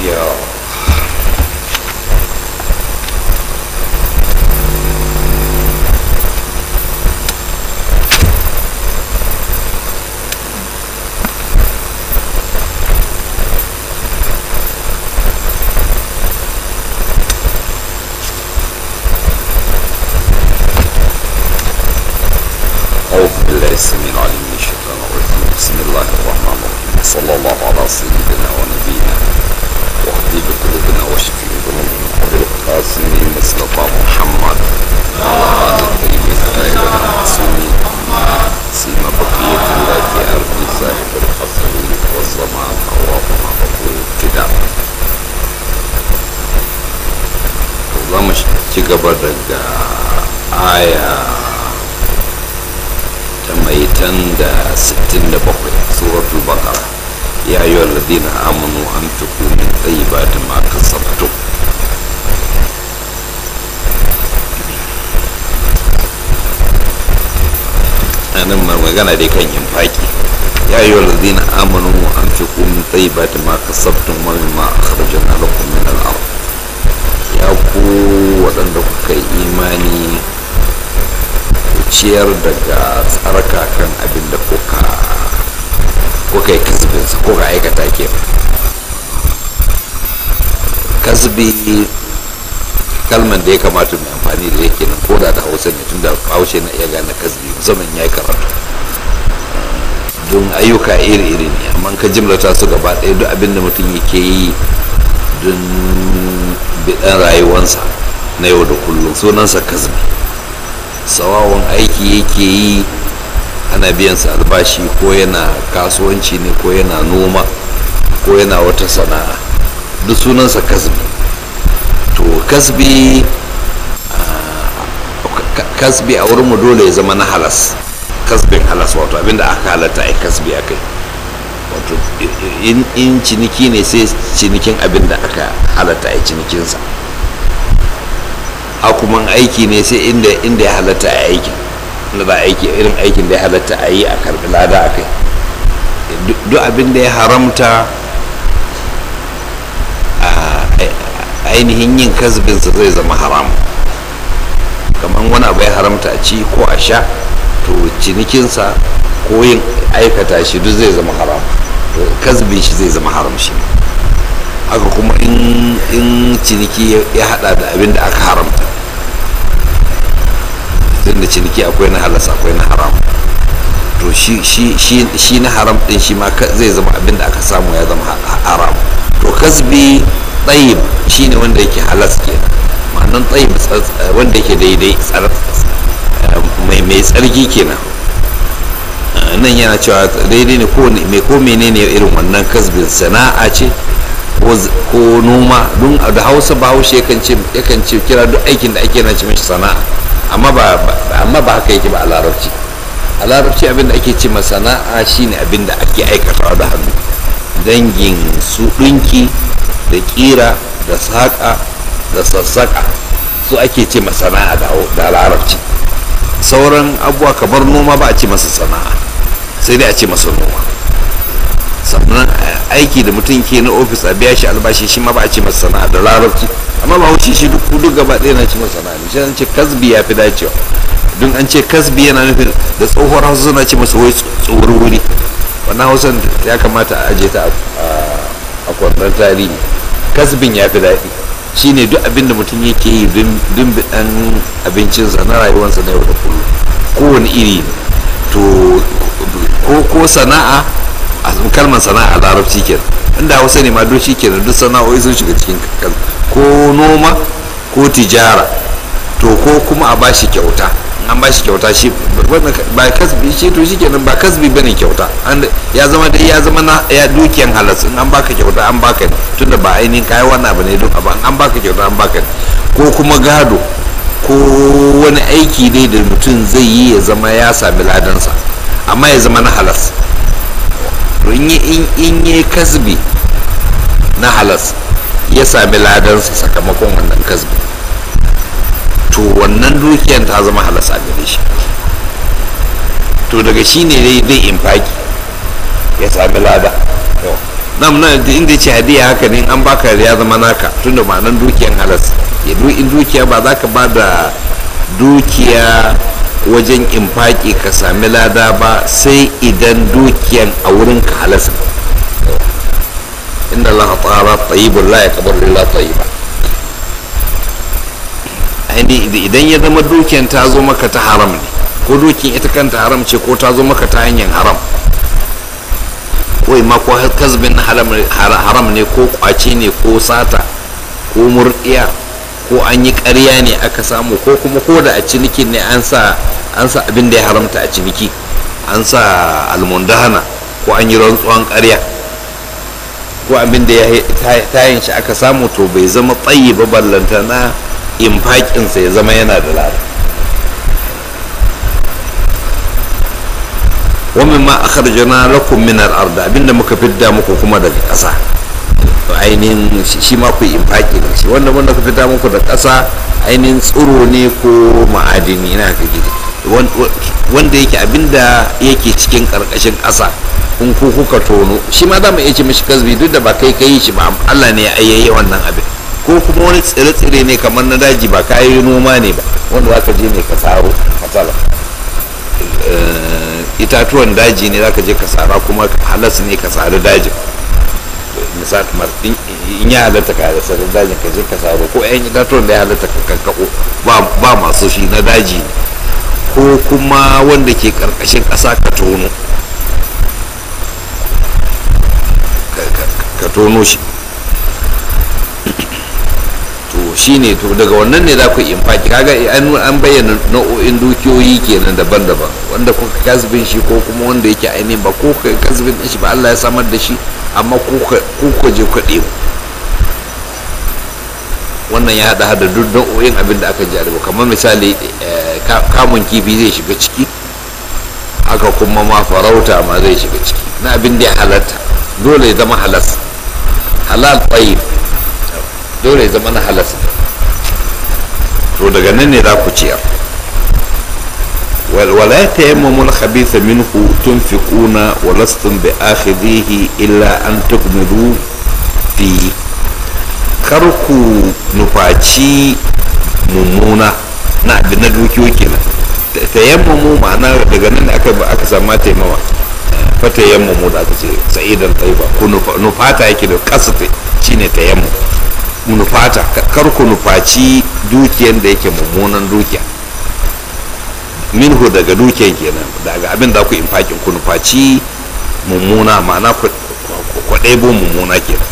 ya أعوذ بالله السميع العليم من الشيطان الرجيم بسم الله الرحمن الرحيم صلى الله على سيدنا ونبينا وحبيب قلوبنا وشفيع ذنوبنا أبي القاسم مصطفى محمد وعلى آل الطيبين الطاهرين المعصومين سيما بقية الله في أرض صاحب الحصر والزمان أوراقنا بطول ابتداء za mu ci gaba daga aya ta mai tan da 67 suratul baqara ya yi wa ladina amanu an fi min tsayibatin ma kasabtu anan ma magana dai kan yin faki ya yi wa ladina amanu an fi min tsayibatin ma kasabtun wa mimma akhrajna lakum min al-ard ya ku waɗanda kuka yi imani ciyar daga tsarkakan abin da kuka kuka yi kasbinsa ko ka aikata ke kasbi kalman da ya kamata mai amfani da yake nan koda da hausa ne tun da haushe na iya gane kasbi musamman ya yi karatu don ayyuka iri-iri ne amma ka jimlata su gaba ɗaya duk abin da mutum yake yi don biɗan rayuwansa na yau da kullum sunansa kasbi sawawan aiki yake yi ana biyansa albashi ko yana kasuwanci ne ko yana noma ko yana wata sana'a duk sunansa kasbi to kasbi kasbi a wurinmu dole ya zama na halas kasbin halas wato abinda aka halatta a kasbi a kai wato in ciniki ne sai cinikin abinda aka halatta a cinikinsa a kuma aiki ne sai inda inda ya halatta a aikin inda za aiki irin aikin da ya halatta a yi a karbi lada a kai duk abin da ya haramta a ainihin yin kasbinsa zai zama haram kamar wani abu ya haramta a ci ko a sha to cinikinsa ko yin aikata shi duk zai zama haram kasbin shi zai zama haram shi haka kuma in ciniki ya hada da abin da aka haramta tun da ciniki akwai na halas akwai na haram to shi na haram din shi ma zai zama abin da aka samu ya zama haram to kasbi tsayib shi ne wanda yake halas ke ma'anan tsayib wanda yake daidai mai tsarki kenan nan yana cewa daidai ne mai ko menene irin wannan kasbin sana'a ce ko noma don da hausa ba haushe yakan ce kira duk aikin da ake na ce mashi sana'a amma ba amma ba haka yake ba a larabci a larabci abin da ake ce ma sana'a shine abin da ake aikatawa da hannu dangin su ɗinki da ƙira da saƙa da sassaƙa su ake ce ma sana'a da larabci sauran abubuwa kamar noma ba a ce masa sana'a sai dai a ce masa noma sannan aiki da mutum ke na ofis a biya shi albashi shi ma ba a ce masa sana'a da larabci amma ba haushi shi duk duk gaba ɗaya na ce masa sana'a ne shi an ce kasbi ya fi dacewa don an ce kasbi yana nufin da tsohuwar hausa suna ce masa wai tsohuwar wuri wannan hausan ya kamata a aje ta a kwandon tarihi kasbin ya fi daɗi shine duk abin da mutum yake yi don biɗan abincinsa na rayuwarsa na yau da kullum kowane iri ne to ko sana'a a kalmar sana'a larabci ke inda hausa ne ma don shi ke duk sana'o'i sun shiga cikin ko noma ko tijara to ko kuma a bashi kyauta an bashi kyauta shi ba kasbi shi to shi kenan ba kasbi bane kyauta ya zama dai ya zama na ya dukiyan halas in an baka kyauta an baka ne tunda ba ainihin kayi wannan abu ne don abu an baka kyauta an baka ne ko kuma gado ko wani aiki ne da mutum zai yi ya zama ya sami ladansa amma ya zama na halas in yi kasbi na halas ya sami ladansa sakamakon wannan kasbi to wannan dukiyar ta zama halas a gare shi to daga shi ne dai zai infaki ya sami lada nam na inda ce hadiya haka ne an baka ya zama naka tunda ma'anan dukiyan halas ya in dukiya ba za ka ba da dukiya wajen infaki ka sami lada ba sai idan dukiyan a wurin ka halas inna Allah ta'ala tayyibun la yaqbalu illa tayyiba idan ya zama dukiyan ta zo maka ta haram ne ko dukiyan ita kanta haram ce ko ta zo maka ta hanyar haram ko ma ko kasbin na haram ne ko kwace ne ko sata ko murdiya ko an yi ƙarya ne aka samu ko kuma ko da a cinikin ne an sa an sa abin da ya haramta a ciniki an sa almundahana ko an yi rantsuwan ƙarya ko abin da ya tayin shi aka samu to bai zama tsayi ba ballanta na infakinsa ya zama yana da lada wamin ma akharjana lakum min al-ard abinda muka fidda muku kuma daga ƙasa ainihin shi ma ku infaki da shi wanda wanda ka fidda muku da ƙasa ainihin tsiro ne ko ma'adini na ka gidi wanda yake abinda yake cikin ƙarƙashin ƙasa in ku kuka tono shi ma za mu iya ce mishi kasbi duk da ba kai kai shi ba Allah ne ya ayyaye wannan abin ko kuma wani tsire-tsire ne kamar na daji ba kayi noma ne ba wanda za ka je ne ka saro matsala itatuwan daji ne za ka je ka sara kuma halas ne ka sari dajin misali kamar in ya halatta ka da sarin dajin ka je ka saro ko yan itatuwan da ya halatta ka kankako ba masu shi na daji ne ko kuma wanda ke karkashin ƙasa ka tono ka tono shi to shine to daga wannan ne za ku infaki kaga an bayyana nau'o'in dukiyoyi kenan daban-daban wanda kuka kasbin shi ko kuma wanda yake ainihin ba ko ka kasbin shi ba Allah ya samar da shi amma ku ka je ku ɗebo wannan ya haɗa da duk nau'o'in abin da aka jarabu kamar misali kamun kifi zai shiga ciki haka kuma ma farauta ma zai shiga ciki na abin da ya halatta dole ya zama halas halal tsayi dole ya zama na halas to daga nan ne za ku ciyar wala ta yamma mun khabitha minhu tunfiquna wa lastum bi akhidhihi illa an tukmidu fi kar ku nufaci mummuna na abin na dukiyo kenan ta yamma mu ma'ana daga nan aka aka samu taimawa fata yamma mu da aka ce sa'idan taiba ku nufata yake da kasate shine ta yamma nufata kar ku nufaci dukiyan da yake mummunan dukiya minhu daga dukiyan kenan daga abin da ku infakin ku nufaci mummuna ma'ana ku ɗebo mummuna kenan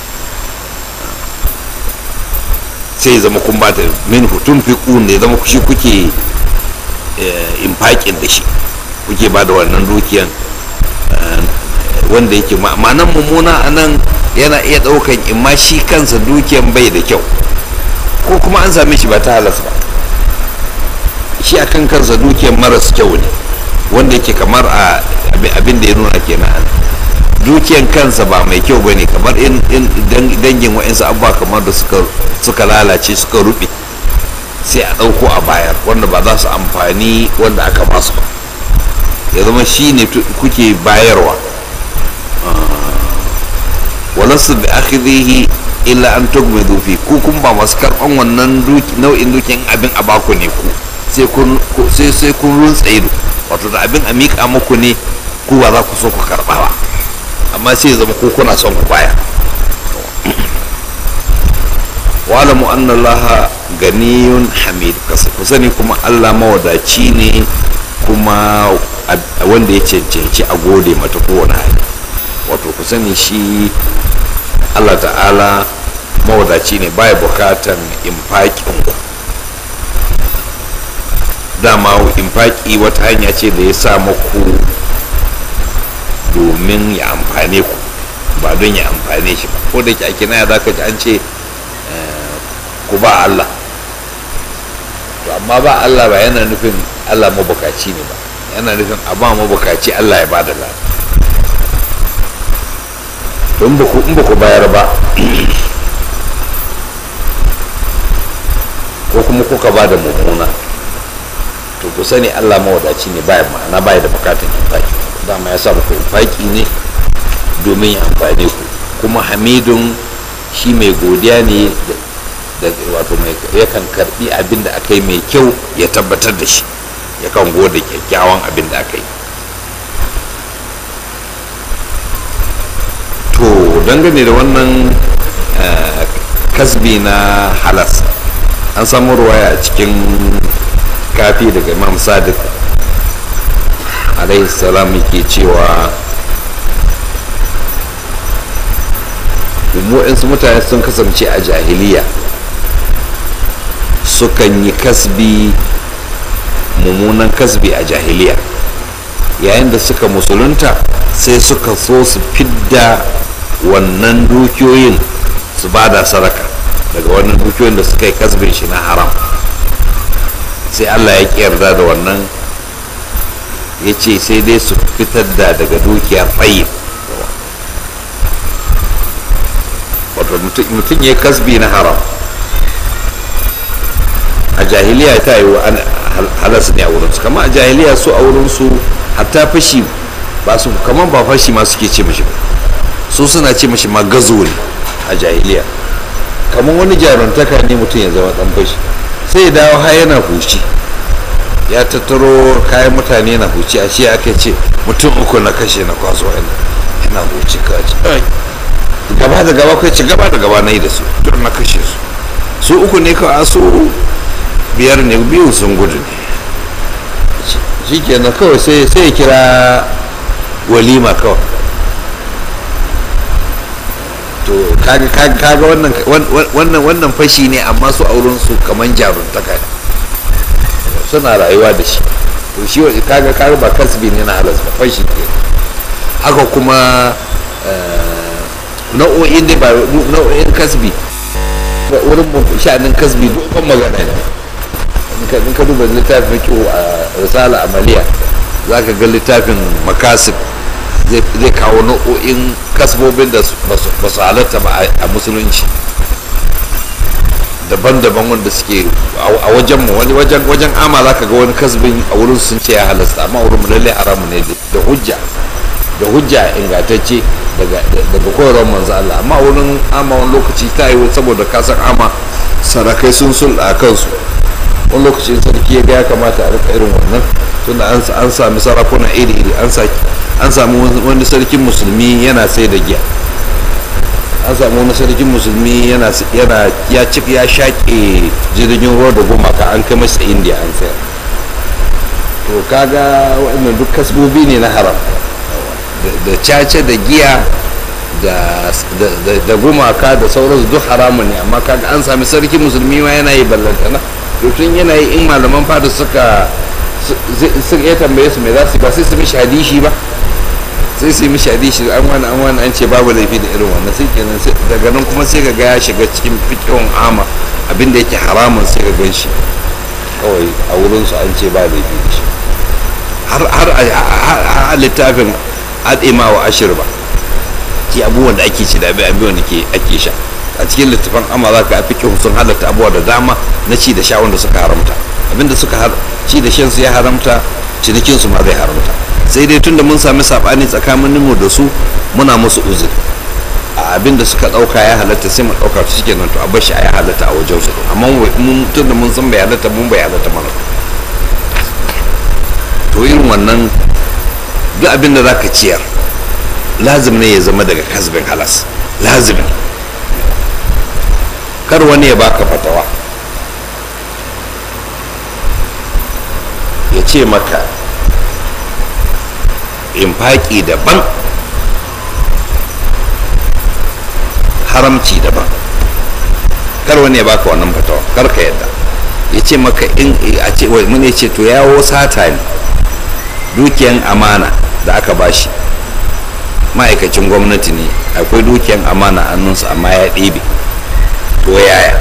sai zama kun ba ta minhu tun fi ne zama shi kuke infakin da shi kuke ba da wannan dukiyan wanda yake ma'anan mummuna a nan yana iya ɗaukan imma shi kansa dukiyan bai da kyau ko kuma an same shi ba ta halas ba shi a kan kansa dukiyan maras kyau ne wanda yake kamar a abin da ya nuna kenan dukiyan kansa ba mai kyau ba ne kamar in dangin wa'insu abubuwa kamar da suka lalace suka rufe sai a ɗauko a bayar wanda ba za su amfani wanda aka basu ba ya zama shi ne kuke bayarwa walansu bi akhirihi illa an tugmidu fi ku kun ba masu karban wannan nau'in dukin abin a baku ne ku sai kun sai sai kun runtsa ido wato da abin a miƙa muku ne ku ba za ku so ku karba ba amma sai zama ku kuna son ku baya wa'alamu anna allaha ganiyun hamid ku sani kuma allah mawadaci ne kuma wanda ya cancanci a gode mata kowane hali wato ku sani shi allah ta'ala mawadaci ne baya bukatan infaƙin ku dama infaƙi wata hanya ce da ya sa maku domin ya amfane ku ba don ya amfane shi ba ko da ke a kinaya za ka ji an ce ku ba allah to amma ba allah ba yana nufin allah mabukaci ne ba yana nufin a ba mabukaci allah ya ba da lada in ba ku bayar ba ko kuma kuka ba da mummuna to ku sani allah mawadaci ne baya ma'ana baya da bukatan infaki dama ya sa muku infaki ne domin ya amfane ku kuma hamidun shi mai godiya ne da wato mai yakan karbi abin da aka yi mai kyau ya tabbatar da shi yakan gode kyakkyawan abin da aka yi to dangane da wannan kasbi na halas an samu ruwaya a cikin kafi daga imam sadiq alaihi salam yake cewa waɗansu mutane sun kasance a jahiliya sukan yi kasbi mummunan kasbi a jahiliya yayin da suka musulunta sai suka so su fidda wannan dukiyoyin su bada sadaka daga wannan dukiyoyin da suka yi kasbin shi na haram sai allah ya ƙi yarda da wannan ya ce sai dai su fitar da daga dukiyar tsayin wato mutum ya kasbi na haram a jahiliya ta yi wa halas ne a wurinsu kama a jahiliya su a wurinsu hatta fashi ba su kamar ba fashi ma suke ce mashi su suna ce mashi ma gazo ne a jahiliya kamar wani jaruntaka ne mutum ya zama dan fashi sai ya dawo har yana huci ya tattaro kayan mutane na huci a ce aka ce mutum uku na kashe na kwaso yana huci kaji gaba da gaba kai ci gaba da gaba na yi da su don na kashe su su uku ne kawai su biyar ne biyu sun gudu ne shi kenan kawai sai ya kira walima kawai to kaga wannan wannan wannan fashi ne amma su auren su kaman jaruntaka ne suna rayuwa da shi to shi kaga kaga ba kasbi ne na halas ba fashi ke haka kuma nau'o'in da ba nau'o'in kasbi wurin sha'anin kasbi dogon magana ne in ka duba littafin kyau a risala amaliya za ka ga littafin makasib zai kawo nau'o'in kasbobin da ba su halatta ba a musulunci daban-daban wanda suke a wajen mu wani wajen wajen ama za ka ga wani kasbin a wurin sun ce ya halasta amma wurin mu lallai haramu ne da hujja da hujja ingantacce daga koyarwar manzo Allah amma wurin ama wani lokaci ta yi saboda kasan ama sarakai sun sulɗa kansu wani lokacin sarki ya ga ya kamata a rika irin wannan tunda an sami sarakuna iri iri an sami wani sarkin musulmi yana sai da giya an sami wani sarkin musulmi yana ya ci ya shaƙe jirgin ruwa da gumaka an kai masa indiya an sayar to kaga waɗannan duk kasbobi ne na haram da caca da giya da gumaka da sauransu duk haramun ne amma kaga an sami sarki musulmi ma yana yi ballantana to tun yana yi in malaman fada suka sun iya tambaye su mai za su ba sai su mishi hadishi ba sai su yi mishi hadishi an wani an wani an ce babu laifi da irin wannan sai kenan daga nan kuma sai ga ya shiga cikin fikin ama abinda yake haramun sai ga gan shi kawai a wurinsu an ce ba laifi da shi har a littafin al'ima wa ashir ba ki abubuwan da ake ci da abubuwan da ake sha a cikin littafin amma za ka fi sun halatta abubuwa da dama na ci da sha wanda suka haramta abinda suka ci da shan su ya haramta cinikin su ma zai haramta sai dai tunda mun sami sabani tsakanin mu da su muna musu uzuri a abinda suka dauka ya halatta sai mu dauka su shike nan to a bashi ya halatta a wajen su amma mun tunda mun san bai halatta mun bai halatta mana to irin wannan duk abinda zaka ciyar lazim ne ya zama daga kasbin halas lazim kar wani ya baka fatawa ya ce maka infaki daban haramci daban kar wani ya baka wannan fatawa kar ka yadda ya ce maka in a ce mun ya ce to yawo sata ne dukiyan amana da aka bashi ma'aikacin gwamnati ne akwai dukiyan amana annunsa amma ya ɗebe to yaya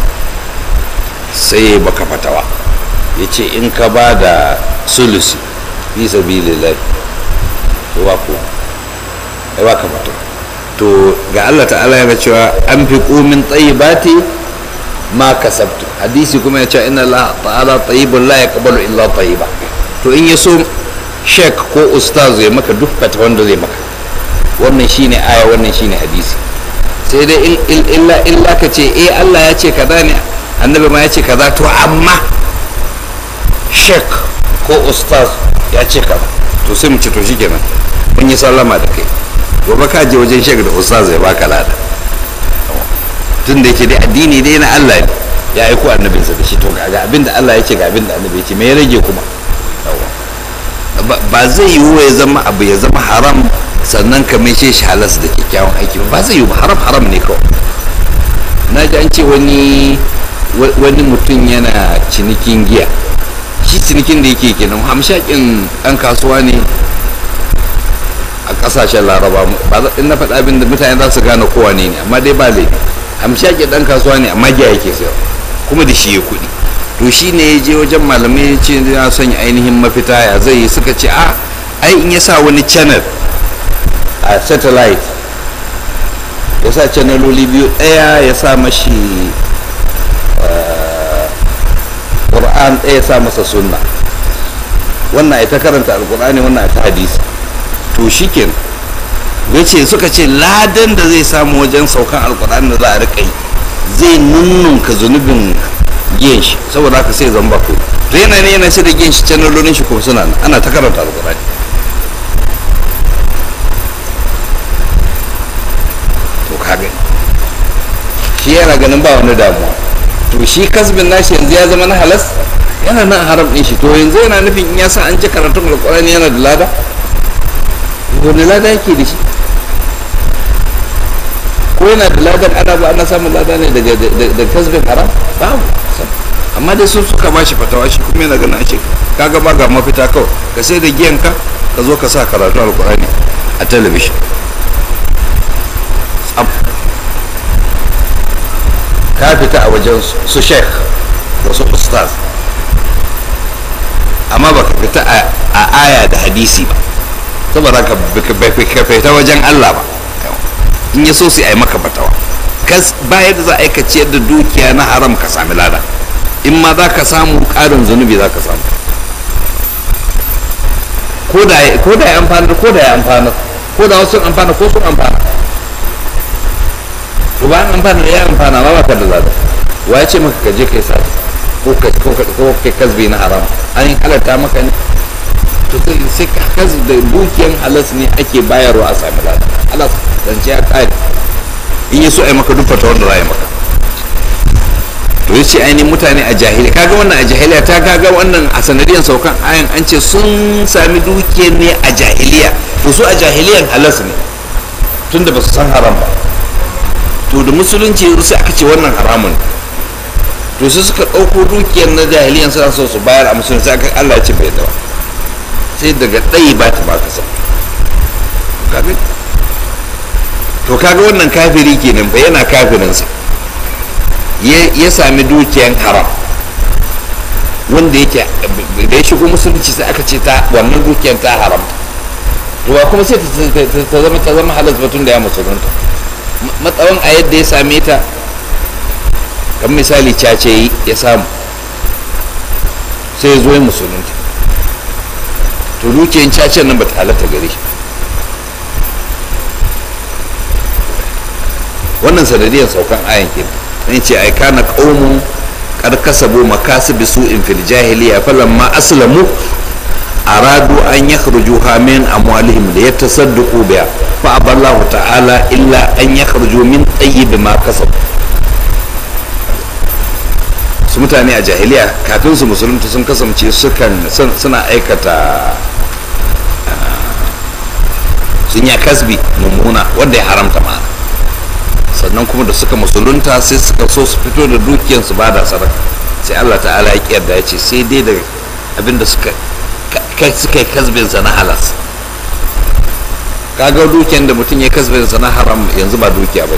sai baka fatawa ya ce in ka ba da sulusi fi sabilillahi to ba ku ai ba ka fatawa to ga Allah ta'ala yana cewa an fi komin tsayibati ma kasabtu hadisi kuma ya ce inna Allah ta'ala tayyibun la yaqbalu illa tayyiba to in ya so shek ko ustaz ya maka duk fatawan da zai maka wannan shine aya wannan shine hadisi sai dai illa illa ka ce eh Allah ya ce kaza ne annabi ma ya ce kaza to amma shek ko ustaz ya ce kaza to sai mu ce to shikenan mun yi sallama da kai gobe ka je wajen shek da ustaz ya baka lada tun da yake dai addini dai na Allah ne ya aiko annabinsa da shi to ga abin da Allah ya ce ga abin da annabi ya ce me ya rage kuma ba zai yiwu ya zama abu ya zama haram sannan ka mai shi halas da kyakkyawan aiki ba zai yiwu haram haram ne kawai na ji an ce wani wani mutum yana cinikin giya shi cinikin da yake kenan hamshakin ɗan kasuwa ne a ƙasashen laraba ba in na faɗa abin da mutane za su gane kowa ne ne amma dai ba laifi hamshakin ɗan kasuwa ne amma giya yake sayar kuma da shi ya kuɗi to shi ne ya je wajen malamai ya ce yana son ainihin mafita ya zai yi suka ce a ai in ya sa wani channel a satellite ya sa channeloli biyu ɗaya ya sa mashi ƙur'an ɗaya ya sa masa sunna wannan ita karanta alƙur'ani wannan ita hadisi to shi ke ya ce suka ce ladan da zai samu wajen saukan alƙur'ani da za a riƙa yi zai nunnunka zunubin giyan shi saboda haka sai zan bako to yana ne yana da giyan shi channelolin shi kuma suna ana ta karanta alƙur'ani to kaga shi yana ganin ba wani damuwa to shi kasbin nashi yanzu ya zama na halas yana nan haram din shi to yanzu yana nufin in ya sa an ji karatun alƙur'ani yana da lada wani lada yake da shi ko yana da ladan ana ba ana samun lada ne daga kasbin haram babu amma dai sun suka ba shi fatawa shi kuma yana ganin ake kaga ba ga mafita kawai ka sai da giyanka ka zo ka sa karatu alkurani a talabishin ka fita a wajen su sheikh da su ustaz amma ba ka fita a aya da hadisi ba saboda ka fita wajen allah ba in ya so su yi maka fatawa kas ba yadda za a yi ka ciyar da dukiya na haram ka sami lada in ma za ka samu ƙarin zunubi za ka samu ko da ya amfana ko da ya amfana ko da wasu amfana ko sun amfana to bayan amfana da ya amfana ma baka da lada wa ya ce maka ka je kai sa ko ka ko kai kasbi na haram an halatta maka ne to sai ka kas da dukiyan halas ne ake bayarwa a sami lada halas zance ya kare in yi so a yi maka duk fata wanda za a yi maka to ya ce ainihin mutane a jahiliya kaga wannan a jahiliya ta kaga wannan a sanadiyar saukan ayan an ce sun sami dukiyar ne a jahiliya to su a jahiliyan halas ne tunda ba su san haram ba to da musulunci sai aka ce wannan haramun to sai suka ɗauko dukiyar na jahiliyan suna so su bayar a musulunci sai aka Allah ya ce bai dawa sai daga ɗaya ba ta baka sa to kaga wannan kafiri kenan fa yana kafirinsa ya sami dukiyan haram wanda yake da ya shigo musulunci sai aka ce ta wannan dukiyan ta haram to ba kuma sai ta zama ta zama halas batun da ya musulunta matsawan a yadda ya same ta kan misali cace ya samu sai ya zo ya musulunta to dukiyan cacen nan ba ta halatta gare shi wannan sanadiyar saukan ayan ke nan ce ai kana qaumun qad kasabu makasib su'in fil jahiliya falamma aslamu aradu an yakhrujuha min amwalihim liyatasaddaqu biha fa aballahu ta'ala illa an yakhruju min tayyib ma kasab su mutane a jahiliya kafin su musulunta sun kasance sukan suna aikata sun ya kasbi mummuna wanda ya haramta ma'ana sannan kuma da suka musulunta sai suka so su fito da dukiyarsu ba da sadaka sai Allah ta'ala ya kiyarda ya ce sai dai da abin da suka suka yi kasbinsa na halas kaga dukiyar da mutum ya kasbinsa na haram yanzu ba dukiya ba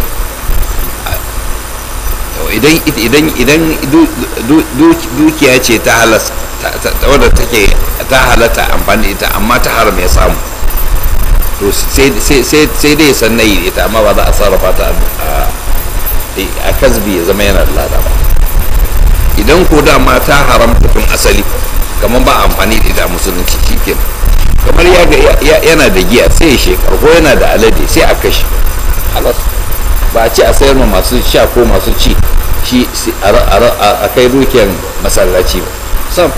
idan idan idan dukiya ce ta halas wadda take ta halatta amfani ita amma ta haram ya samu to sai dai sannan yi ita amma ba za a sarrafa ta a kasbi ya zama yana da lada ba idan ko dama ta haramta tun asali kamar ba amfani da ita a musulunci shikin kamar yana da giya sai ya shekar ko yana da alade sai a kashe halas ba a ce a sayar ma masu sha ko masu ci shi a kai dukiyar masallaci ba sam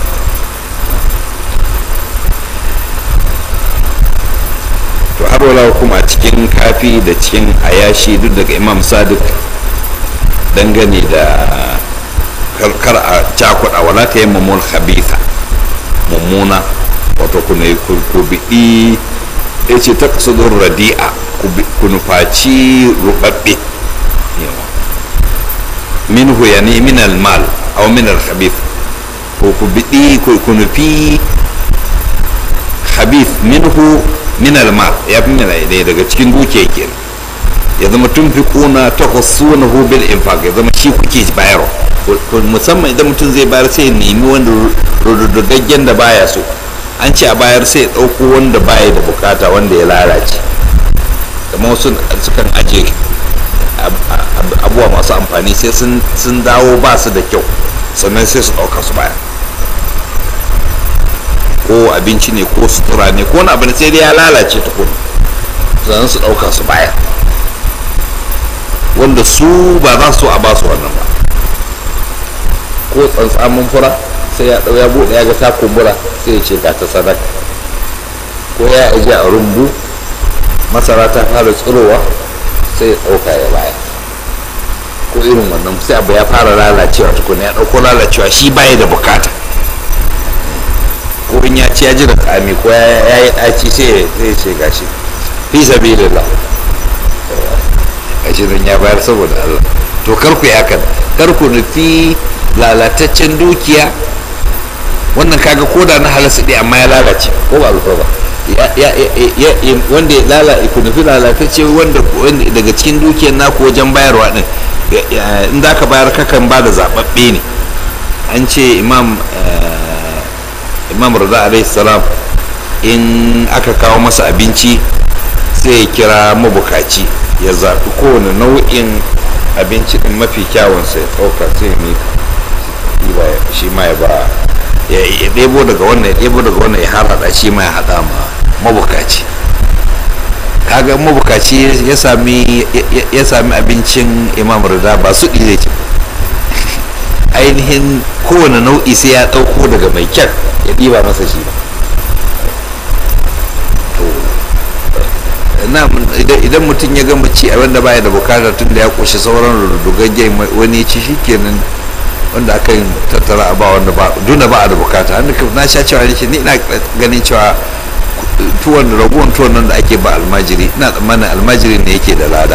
to har wala kuma a cikin kafi da cikin ayashi duk daga imam sadiq dangane da kar a cakuɗa wala ta yi mummul khabitha mummuna wato ku ne ku biɗi ya ce ta kasudun radi'a ku nufaci rubabbe minhu ya ne min almal aw min alkhabith ko ku biɗi ku nufi khabith minhu min almal ya fi min daga cikin dukiya kenan ya zama tun fi kuna ta hu bil infaq ya zama shi kuke bayarwa musamman idan mutum zai bayar sai ya nemi wanda rududaggen da baya so an ce a bayar sai ya ɗauko wanda baya da bukata wanda ya lalace kamar wasu sukan aje abubuwa masu amfani sai sun dawo ba su da kyau sannan sai su ɗauka su baya ko abinci ne ko sutura ne ko wani abu ne sai dai ya lalace tukuna sannan su ɗauka su baya wanda su ba za su a ba su wannan ba ko tsantsamin fura sai ya ɗau ya buɗe ya ga ta kumbura sai ya ce ga ta sadaka ko ya aje a rumbu masara ta fara tsirowa sai ya ɗauka ya baya ko irin wannan sai abu ya fara lalacewa tukuna ya ɗauko lalacewa shi baya da bukata ko in ya ci ya ji da tsami ko ya yi ɗaci sai ya ce gashi fi sabilillah gashi don ya bayar saboda Allah to kar ku ya kan kar ku nufi lalataccen dukiya wannan kaga koda na halasta ɗaya amma ya lalace ko ba alfa ba wanda ya lalace ku nufi lalatacce wanda daga cikin dukiyar naku wajen bayarwa din in za ka bayar kakan ba da zaɓaɓɓe ne an ce imam imam rada alaihi salam in aka kawo masa abinci sai ya kira mabukaci ya zaɓi kowane nau'in abinci ɗin mafi kyawunsa ya ɗauka sai ya mika shi ma ya ba ya ɗebo daga wannan ya ɗebo daga wannan ya harhaɗa shi ma ya haɗa ma mabukaci kaga mabukaci ya sami ya sami abincin imam rida ba su ɗi zai ainihin kowane nau'i sai ya ɗauko daga mai kyan ya ɗiba masa shi idan mutum ya gama ci abin da baya da bukata tun da ya ƙoshi sauran rudugaggen wani ci shi kenan wanda aka yi tattara a ba wanda ba duna ba a da bukata hannu na sha cewa ne ni ina ganin cewa tuwon da raguwan tuwon nan da ake ba almajiri ina tsammanin almajiri ne yake da lada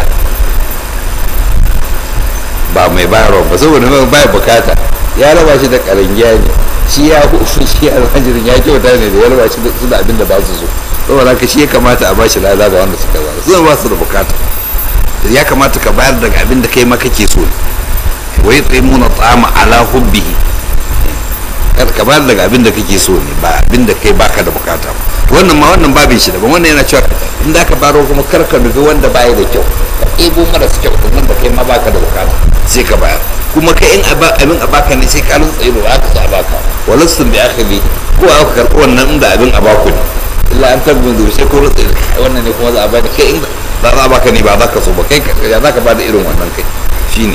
ba mai bayarwa ba saboda mai baya bukata ya raba shi da karangiya ne shi ya hufu shi almajirin ya kyauta ne da ya raba shi su da abin da ba su so saboda haka shi ya kamata a ba shi lada ga wanda suka zara suna ba su da bukata ya kamata ka bayar daga abin da kai ma kake so ne wai tsaimuna tsama ala hubbihi ka bayar daga abin da kake so ne ba abin da kai baka da bukata ba wannan ma wannan babin shi daban wannan yana cewa in da ka baro kuma kar ka nufi wanda baya da kyau ka ɗebo maras kyau sannan da kai ma baka da bukata sai ka bayar kuma kai in abin a baka ne sai ka rin tsaye ba ka sa a baka walastun bi akhiri ko aka karɓi wannan inda abin a baku ne illa an tabbin zuwa sai ko rutsa wannan ne kuma za a bada kai in ba za a baka ne ba za ka so ba kai ya za ka bada irin wannan kai shine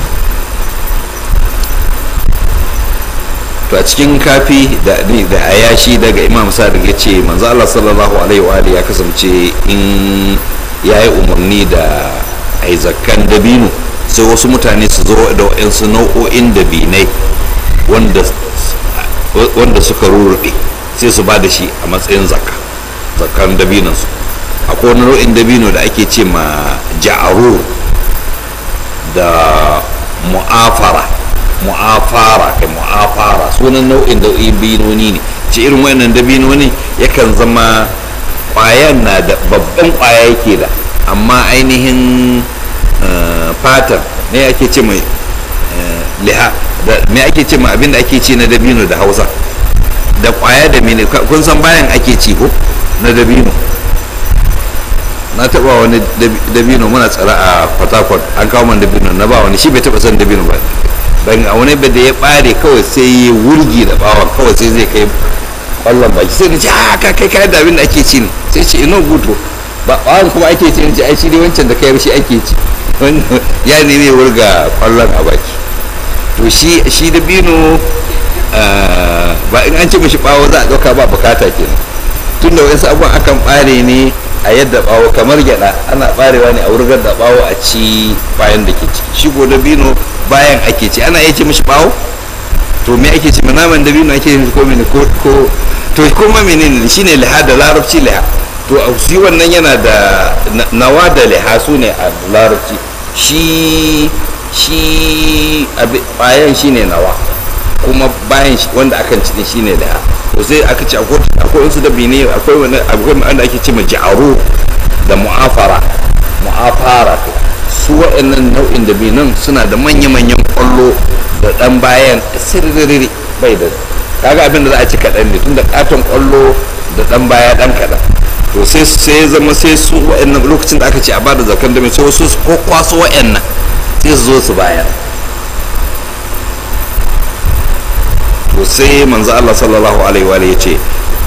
to a cikin kafi da da ayashi daga imam sadiq ya ce manzo Allah sallallahu alaihi wa alihi ya kasance in yayi umarni da ai zakkan dabino sai wasu mutane su zo da wayansu nau'o'in dabinai wanda wanda suka rurrufe sai su ba da shi a matsayin zakka zakkan dabinon su akwai wani nau'in dabino da ake ce ma ja'arur da mu'afara mu'afara kai mu'afara sunan nau'in dabinoni ne ce irin wayannan dabinoni yakan zama kwayan na da babban kwaya yake da amma ainihin fatan ne ake ce mai liha me ake ce mai abinda ake ci na dabino da hausa da kwaya da mene kun san bayan ake ci ko na dabino na taba wani dabino muna tsara a fatakon an kawo man dabino na ba wani shi bai taba san dabino ba ban a wani da ya bare kawai sai ya wurgi da bawa kawai sai zai kai kwallon baki sai na ce a ka kai kayan da abin da ake ci ne sai ce ino guto ba bawan kuma ake ci ce ai shi dai wancan da kai shi ake ci ya ne ne wurga kwallon a baki to shi shi da bino ba in an ce mashi bawo za a ɗauka ba bukata kenan tun da wasu abubuwan akan ɓare ne a yadda bawo kamar gyada ana ɓarewa ne a wurgar da bawo a ci bayan da ke ciki shi ko da bino bayan ake ci ana iya ce mashi bawo to me ake ce naman da bino ake yin ko mene ko ko to kuma menene shine liha da larabci liha to shi wannan yana da nawa da liha su ne a larabci shi shi bayan shine nawa kuma bayan wanda akan ci shine liha to sai aka ce akwai wasu da bine akwai wani akwai wanda ake ce ja'aru da mu'afara mu'afara su waɗannan nau'in da binan suna da manya-manyan kwallo da ɗan bayan sirriri bai da kaga abin da za a ci kaɗan ne tun da katon kwallo da ɗan baya ɗan kaɗan to sai sai zama sai su waɗannan lokacin da aka ce a bada zakan da mai sai wasu ko kwaso waɗannan sai su zo su bayar to sai manzo Allah sallallahu alaihi wa ya ce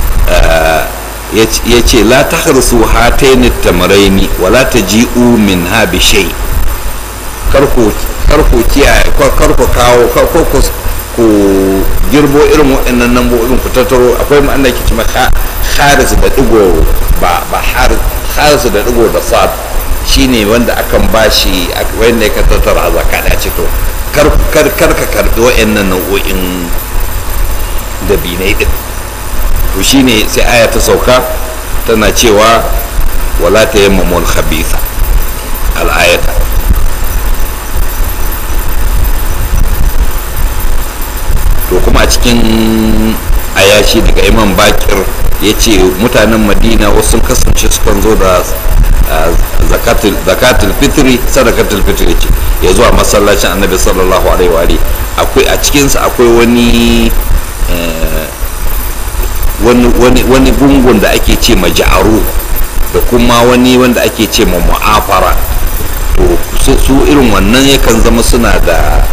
ya ce la tahrsu hataini tamraini wa la taji'u min ha bi shay karku karku kiyaye karku kawo karku ku girbo irin waɗannan nambobin ku tattaro akwai ma'ana ke ce haris da digo ba ba haris da digo da sad shine wanda akan bashi wanda ya ka tattara zakka da ce to kar kar ka karbi waɗannan nau'o'in dabinai din to shine sai aya ta sauka tana cewa wala ta yammamul khabitha al-ayata to kuma a cikin ayashi daga imam bakir ya ce mutanen madina wasu kasance sukan zo da zakatul fitri sadakatul fitri ce ya zuwa masallacin annabi sallallahu alaihi wa akwai a cikinsa akwai wani wani gungun da ake ce ma ja'aru da kuma wani wanda ake ce ma mu'afara to su irin wannan yakan zama suna da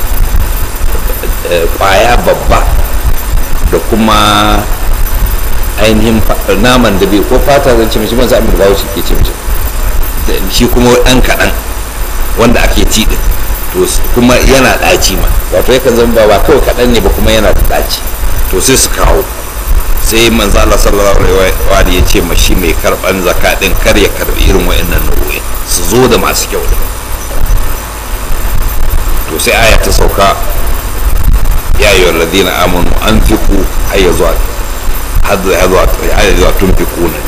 kwaya babba da kuma ainihin naman da bai ko fata zan ce mashi ban sa'amin bawo shi ke ce mashi shi kuma ɗan kaɗan wanda ake ci ɗin to kuma yana ɗaci ma wato yakan zama ba kawai kaɗan ne ba kuma yana da ɗaci to sai su kawo sai manzo Allah sallallahu alaihi wa ya ce ma shi mai karban zakka din kar ya karbi irin wayannan nau'o'in su zo da masu kyau to sai aya ta sauka ya ayyuhal ladina amanu anfiqu hayya zuwa hadda ya zuwa ya zuwa tunfiquna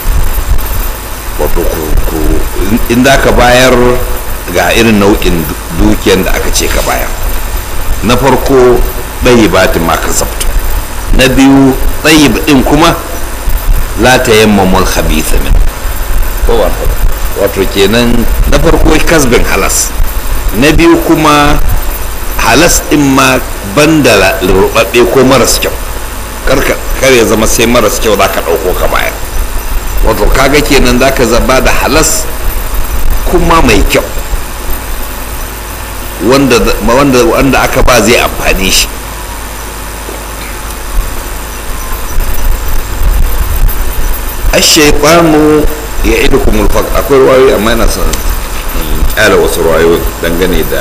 wato ku in da ka bayar ga irin nau'in dukiyan da aka ce ka bayar na farko ɗaya batin ma ka zabta na biyu tsayib din kuma la ta yammamul khabitha min wato kenan na farko kasbin halas na biyu kuma halas din ma banda rubabbe ko maras kyau kar ya zama sai maras kyau za ka ɗauko ka bayar wato kaga kenan za ka zaba da halas kuma mai kyau wanda aka ba zai amfani shi ashaitanu ya idu kuma akwai ruwayoyi amma yana son kyala wasu ruwayoyi dangane da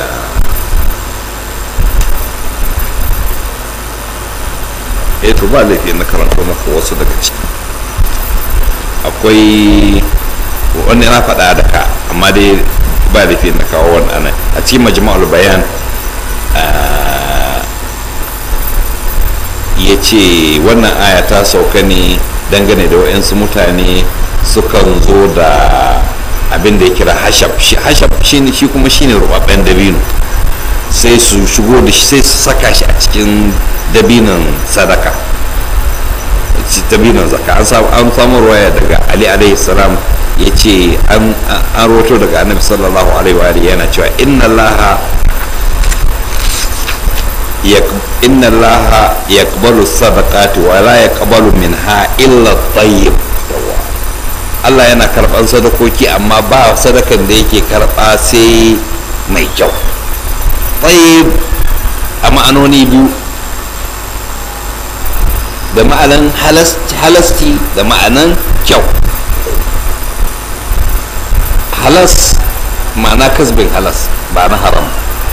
eh to ba laifi na karanta maka wasu daga ciki akwai wani na faɗa da ka amma dai ba laifi na kawo wani anan a cikin majma'ul bayan ya ce wannan aya ta sauka ne dangane da wa'yansu mutane sukan zo da abin da ya kira hashab hashab shi kuma shine rubabben dabino sai su shigo da shi sai su saka shi a cikin dabinon sadaka dabinon zaka an samu ruwaya daga ali alaihi salam ya ce an roto daga annabi sallallahu alaihi wa yana cewa inna allaha inna allaha yaqbalu sadaqati wa la yaqbalu minha illa tayyib Allah yana karban sadakoki amma ba sadakan da yake karba sai mai kyau tayyib a ma'anoni biyu da ma'anan halasti da ma'anan kyau halas ma'ana kasbin halas ba na haram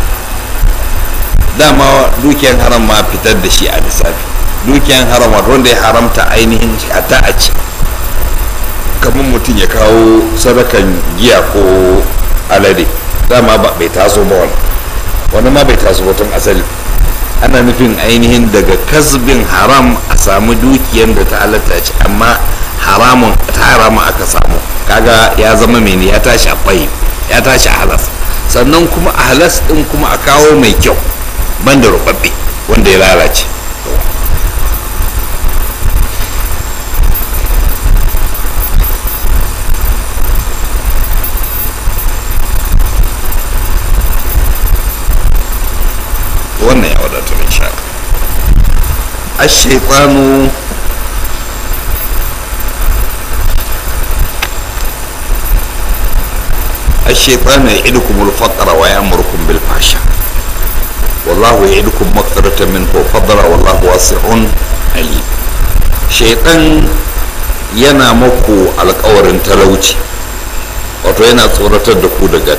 dama dukiyan haram ma fitar da shi a lissafi dukiyan haram wanda ya haramta ainihin ta a ci kamar mutum ya kawo sadakan giya ko alade dama ba bai taso ba wani wani ma bai taso tun asali ana nufin ainihin daga kasbin haram a samu dukiyan da ta halatta ci amma haramun ta haramun aka samu kaga ya zama mene ya tashi a ɓayi ya tashi a halas sannan kuma a halas ɗin kuma a kawo mai kyau banda rubabbe wanda ya lalace wannan ya wadatar insha الشيطان الشيطان يعدكم الفقر ويأمركم بالفحشاء والله يعدكم مغفرة منه وفضلا والله واسع عليم شيطان yana maku alkawarin talauci wato yana tsoratar da ku daga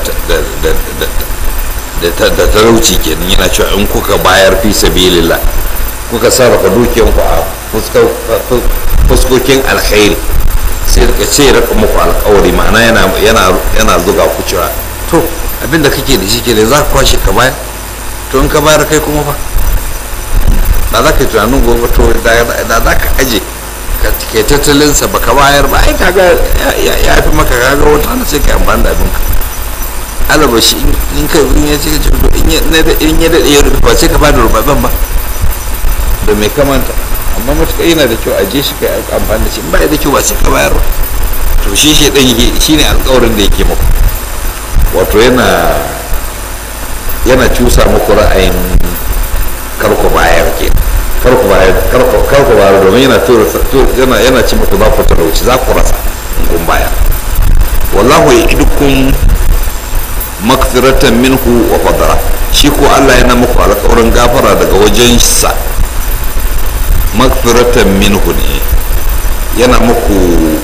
da talauci kenan yana cewa in kuka bayar fi sabilillah kuka sarrafa dukiyanku a fuskokin alkhairi sai daga ce raka muku alkawari ma'ana yana zuga ku cewa to abinda kake da shi ke za ka kwashe ka bayar to in ka bayar kai kuma fa da za ka yi tunanin gobe to da za ka aje ka tattalinsa ba ka bayar ba ai kaga ya fi maka kaga wata na sai ka amfani da abinka alaba shi in ka in ya ce to in ya daɗe ya rufe ba sai ka bada rubabban ba da mai kamanta amma matuƙa yana da kyau a je shi ka amfani da shi ba da kyau ba sai ka bayar ba to shi shi ɗan yake shi ne alƙawarin da yake muku wato yana yana cusa muku ra'ayin karku bayar ke karku bayar karku bayar domin yana yana yana ci muku za ku talauci za ku rasa in kun bayar wallahu ya idukun makfiratan minhu wa fadara shi ko Allah yana muku alƙawarin gafara daga wajen sa makfiratan minhu ne yana muku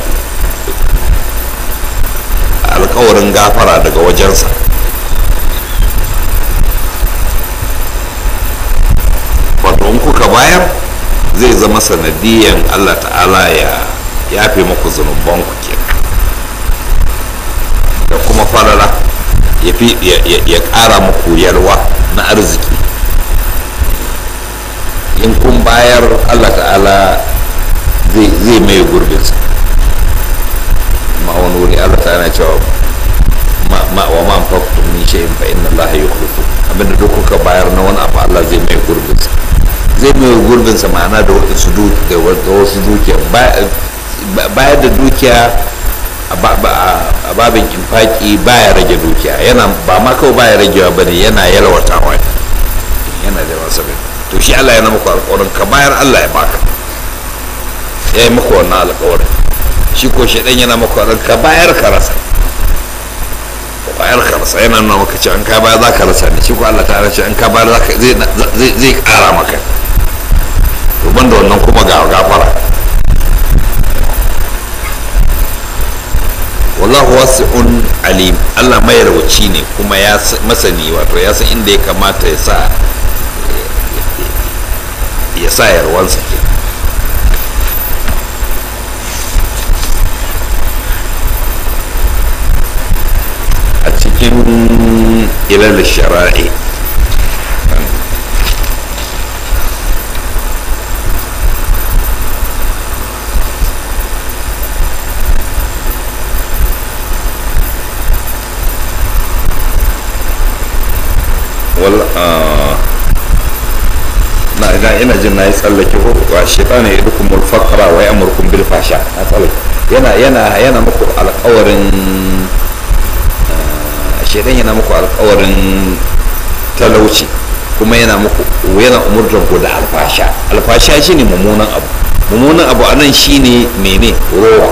alƙawarin gafara daga wajensa wato in kuka bayar zai zama sanadiyan Allah ta'ala ya yafe muku zunubanku kenan da kuma falala ya ƙara muku yalwa na arziki in kun bayar allah ta'ala zai mai gurbinsa ma wani wuri allah ta'ala cewa wa ma faktum min shay'in fa inna allaha yukhlifu abinda duk kuka bayar na wani abu allah zai mai gurbinsa zai mai gurbinsa ma'ana da wasu dukiya bayar da dukiya a babin infaki baya rage dukiya yana ba ma kawai baya ragewa bane yana yalwatawa yana da wasu bai to shi Allah yana muku alƙawarin ka bayar Allah ya baka ya yi muku wannan alƙawarin shi ko shi yana muku alƙawarin ka bayar ka rasa ka bayar ka rasa yana nuna maka cewa in ka bayar za ka rasa ne shi ko Allah ta ce in ka bayar zai ƙara maka to banda wannan kuma ga gafara wallahu wasi'un alim Allah mai rawaci ne kuma ya masani wato ya san inda ya kamata ya sa ya sa yarwansa ke a cikin ilal shara'i na idan ina jin na yi tsallake ko wa shaitan ya idukum al-faqra wa ya'murukum bil fasha na tsallake yana yana yana muku alƙawarin shaitan yana muku alƙawarin talauci kuma yana muku yana umurtar ku da alfasha alfasha shine mummunan abu mummunan abu anan shine mene rowa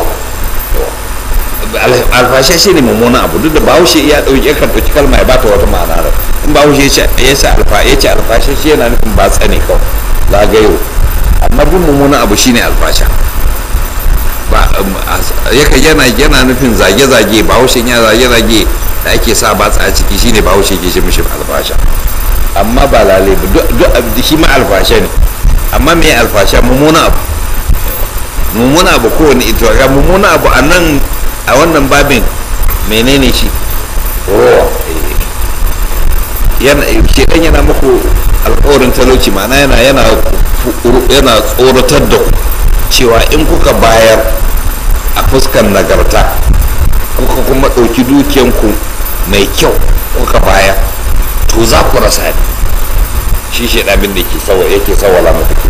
alfasha shine mummunan abu duk da bahaushe ya dauki kan dauki kalma ya bata wata ma'ana da in bahaushe ya ce ya ce alfa ya ce alfasha shi yana nufin ba tsane kawai zagayo amma bin mummunan abu shine alfasha ba yaka yana yana nufin zage-zage bahaushe ya zage-zage da ake sa batsa a ciki shine bahaushe ke shi mishi alfasha amma ba lale ba duk abu shi ma alfasha ne amma me alfasha mummuna abu mummuna abu kowane ito ga mummuna abu a nan a wannan babin menene shi rowa yana shedan yana muku alkawarin talauci ma'ana yana yana yana tsoratar da ku cewa in kuka bayar a fuskan nagarta kuka kuma ɗauki dukiyanku mai kyau kuka bayar to za ku rasa ne shi shedamin da ke sawa yake sawala muku ke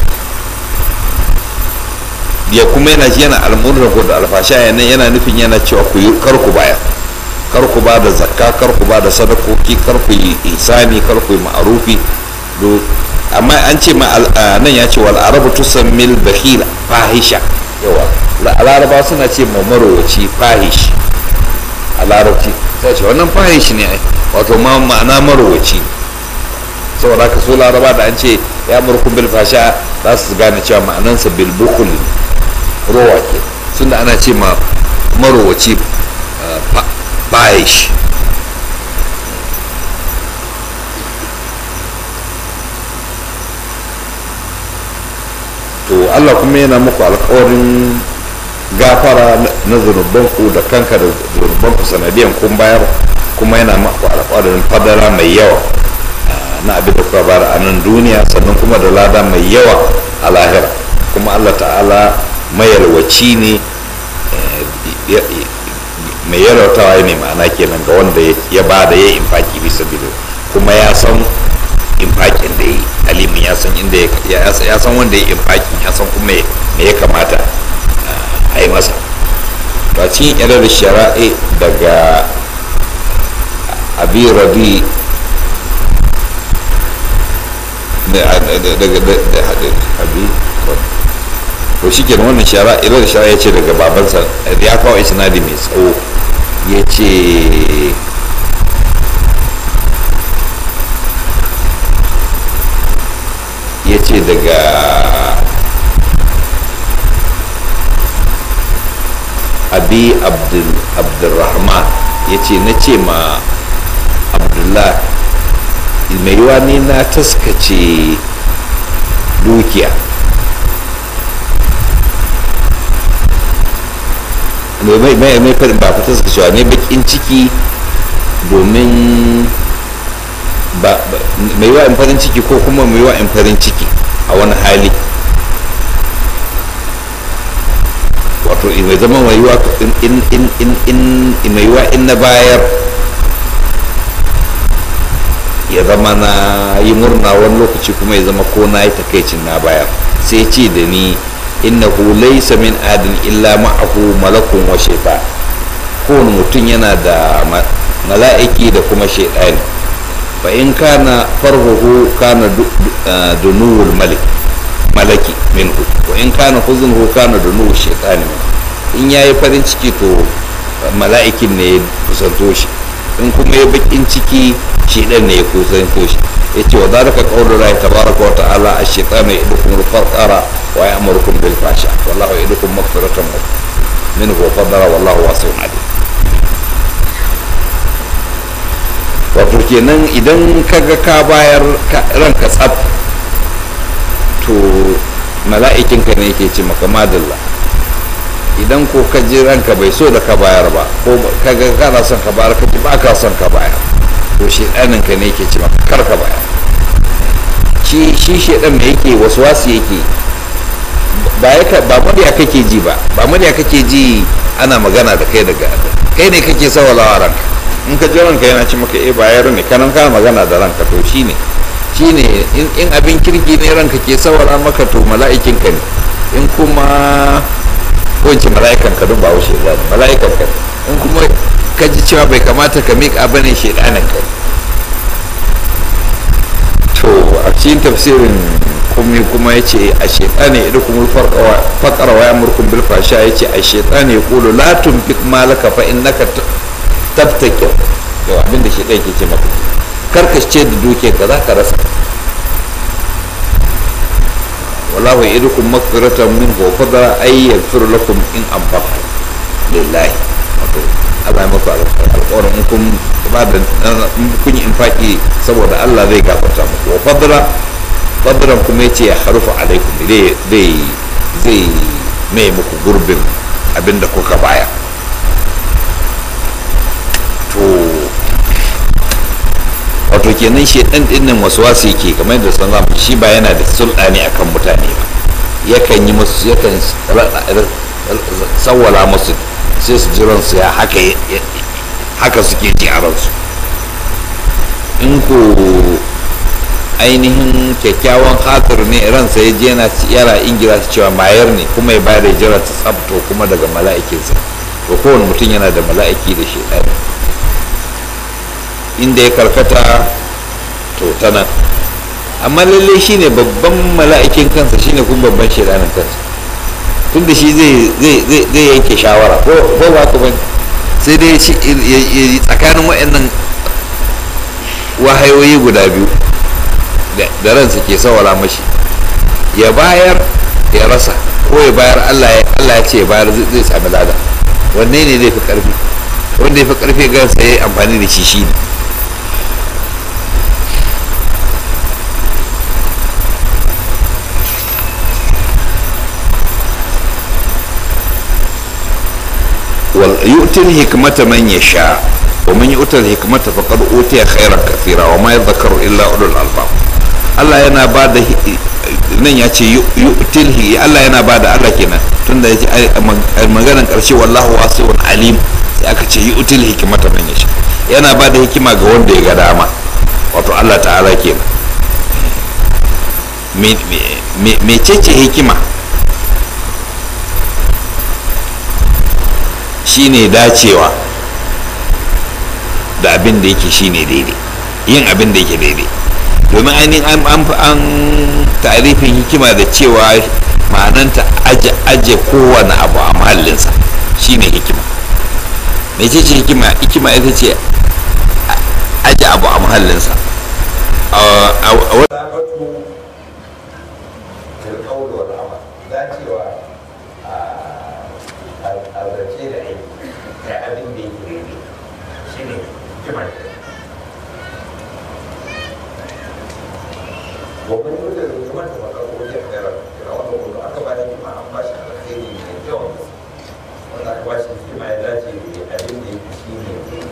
ya kuma yana yana al'amuran ku da alfasha yana yana nufin yana cewa ku yi kar ku bayar kar ku ba da zakka kar ku ba da sadakoki kar ku yi isani kar ku yi ma'arufi amma an ce ma nan ya ce wal arabu tusammil bakhila fahisha yawa laraba suna ce ma marowaci fahish a larabci sai ce wannan fahish ne ai wato ma ma'ana marowaci saboda haka so laraba da an ce ya murkun bil fasha za su gane cewa ma'anansa bil bukul rowa ke sun da ana ce ma marowaci fahish to allah kuma yana muku alkawarin gafara na zunubanku da kanka da zunubanku sanadiyan kun bayar kuma yana muku alkawarin fadara mai yawa na abin da kuka bara a nan duniya sannan kuma da lada mai yawa a lahira kuma allah ta'ala mayarwaci ne mai yalwatawa ne ma'ana kenan ga wanda ya ba da ya infaki bisa bido kuma ya san infakin da yi alimin ya san inda ya san wanda ya infakin ya san kuma me ya kamata a yi masa to a cikin irar shara'i daga abi rabi daga abi to shi kenan wannan shara irar shara ya ce daga babansa ya kawo isnadi mai tsawo ya ce ya ce daga abi abdulrahman ya ce na ce ma abdullah mai yiwa ne na taskace dukiya mai mai mai faɗin ba fita suka cewa ne bakin ciki domin mai yiwa in farin ciki ko kuma mai yiwa in farin ciki a wani hali wato mai zama mai yiwa in mai yiwa in na bayar ya zama na yi murna wani lokaci kuma ya zama ko na yi takaicin na bayar sai ce da ni innahu laysa min adin illa ma'ahu malakun wa shaitan kowane mutum yana da mala'iki da kuma shaitani fa in kana farhuhu kana dunuwul malik malaki minhu wa in kana huznuhu kana dunuwul shaitani in yayi farin ciki to mala'ikin ne ya kusanto shi in kuma ya bakin ciki shaitan ne ya kusanto shi yace wa zalika qawlu Allah tabaraka wa ta'ala ash-shaytanu ya'idukum al-faqra wa ya'murukum bil fahsha wallahu ya'idukum maghfiratan minhu wa fadla wallahu wasi'un alim wato kenan idan kaga ka bayar ranka tsaf to mala'ikinka ne yake ce maka madalla idan ko ka ji ranka bai so da ka bayar ba ko kaga kana son ka bayar ka ji ba ka son ka bayar to shedanin ka ne yake ce maka kar ka bayar shi shi shedan me yake wasu wasu yake ba ya ba murya kake ji ba ba murya kake ji ana magana da kai daga kai ne kake sawalawa ranka in ka ji ranka yana ci maka eh bayar ne kanan kana magana da ranka to shine shine in abin kirki ne ranka ke sawara maka to mala'ikin ka ne in kuma ko in ce mala'ikan ka don ba wuce da mala'ikan ka in kuma ka ji cewa bai kamata ka miƙa bane shedanin ka to a cikin tafsirin kuma kuma ya ce a shaitani idan kuma faƙar wa yamurkun bil fasha ya ce a shaitani ya kulu la tunfik malaka fa innaka tabtakir yau abinda shaitan ke ce maka karka ce da duke ka za ka rasa wallahu ya'idukum maghfiratan min wa fadla ay yaghfir lakum in anfaqtum lillahi wato Allah ya maku alƙawarin in kun ba da in kun yi infaki saboda Allah zai gafarta muku wa fadra fadran kuma yace ya harufu alaikum zai zai zai mai muku gurbin abinda kuka baya to wato kenan shi dan dinnan waswasi yake kamar yadda san zamu shi ba yana da sulɗani akan mutane ba yakan yi musu yakan sawwala musu sai su ji ransu ya haka haka suke ji a ransu in ko ainihin kyakkyawan hatsar ne ransa ya je yana ingira su cewa mayar ne kuma ya bayar da jira ta tsabto kuma daga mala'ikinsa to kowane mutum yana da mala'iki da shi ɗaya inda ya karkata to ta nan amma lalle shine babban mala'ikin kansa shine kuma babban shedanin kansa tunda shi zai yanke shawara ko ba ku bane sai dai tsakanin waɗannan wahayoyi guda biyu da ransa ke sawala mashi ya bayar ya rasa ko ya bayar allah ya ce ya bayar zai sami lada wanne ne zai fi karfi wanda ya fi karfi gansa ya yi amfani da shi shi ne يؤتي الحكمة من يشاء ومن يؤتى الحكمة فقد أوتي خيرا كثيرا وما يذكر إلا أولو الألباب Allah yana ba da nan ya ce yu'tilhi Allah yana ba da Allah kenan tunda ya ce maganar karshe wallahu wasi'un alim sai aka ce yu'til hikmata man yasha yana ba da hikima ga wanda ya ga dama wato Allah ta'ala kenan me ce hikima shine dacewa da abin da yake shine daidai yin abin da yake daidai domin ainihin an an tarifin hikima da cewa ma'ananta aje kowane abu a mahallinsa shine hikima mai ce hikima hikima ita ce aje abu a mahallinsa a ومن يريد الحكمة فقد أوتي خيرا كثيرا وأنه أكبر مما أنباش على الخير من اليوم وأن أكباش فيما يداتي بأبن يكشيني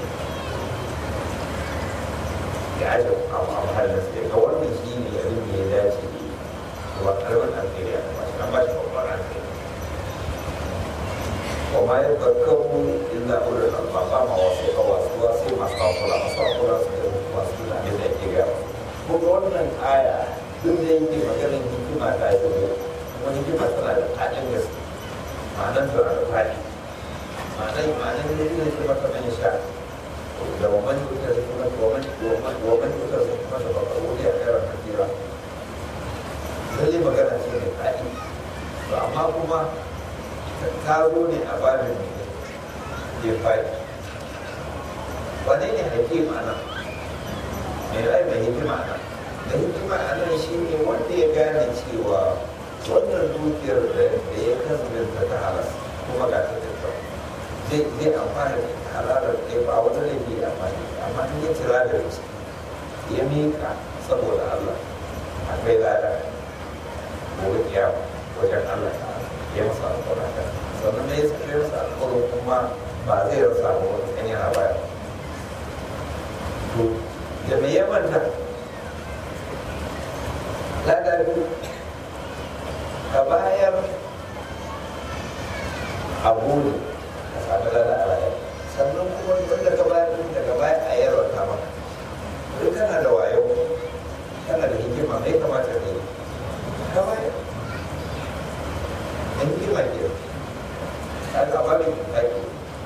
يعجب أو أو هذا الشيء هو يكشيني أبن يداتي هو ألوان الخير يعني أنباش أكبر عن الخير وما يذكر إلا أولو الألباب ما وصيك وصي ما استغفر ما استغفر ما استغفر من الكبير kuma wannan aya duk da yake maganin hikima ta yi zama kuma hikima tana da haɗin gaske ma'anar tana da faɗi ma'anar ma'anar da yake hikima ta man sha da wa man yutar hikima wa man wa man yutar hikima da bakar wuri a kairar kafira lalle magana ce mai faɗi to amma kuma ta zo ne a babin ke faɗi wane ne hakima nan mai rai mai hikima nan da hikima a nan shi ne wanda ya gane cewa wannan dukiyar da ya kasance ta halas kuma ga ta tattau zai zai amfana da halalar ɗaya ba wani laifi ya amfani amma in ya tira da riski ya miƙa saboda Allah akwai lada gobe kiyama wajen Allah ya masa alƙawarta sannan ya sake masa alƙawarin kuma ba zai rasa ba wani ɗan yana baya da me ya manta lada biyu ka bayar a gudu ka sami lada a rayar sannan kuma wanda ka bayar din daga baya a yarwa ta maka duk kana da wayo kana da hikima mai kamata ne ka bayar an hikima ke ka ga babin kaki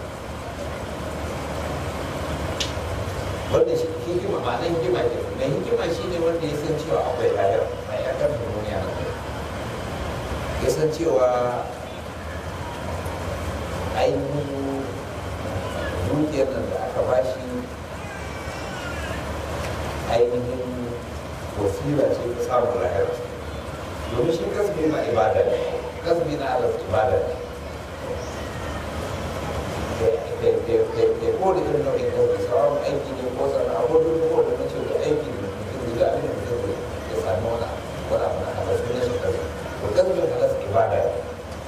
wanda shi hikima ba nan hikima ke mai hikima shi ne wanda ya san cewa akwai lahira mai akan duniya na kai ya san cewa ainihin dukiyar nan da aka bashi ainihin wasila ce ta samun lahira domin shi kasbi na ibada ne kasbi na alas ibada ne kai ko da irin nau'in kasbi sauran aiki ne ko sana'a ko duk ko da nace da aiki ne mutum da abin da mutum zai ya sami wani wani abu na halas ne shi kasbi to kasbin halas ibada ne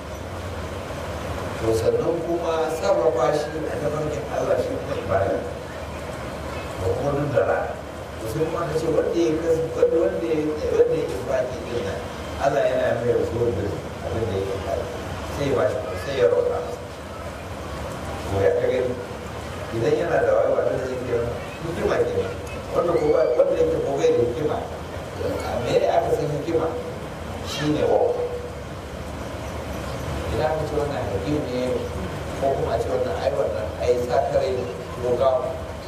to sannan kuma sarrafa shi a tafarkin Allah shi kuma ibada ne da kuma duk da rana to sai kuma na ce wanda ya kasu wanda wanda ya wanda ya infaki din nan Allah yana mai rasuwar da abin da ya infaki sai ya bashi sai ya roƙa masa to ya ka gani idan yana da wayo ba da zai kira hikima ke wanda ko ba wanda yake ko bai da hikima a me ne aka san hikima shine wawo idan aka ce wannan hakim ne ko kuma a ce wannan ai wannan ai sakare ne ko gawa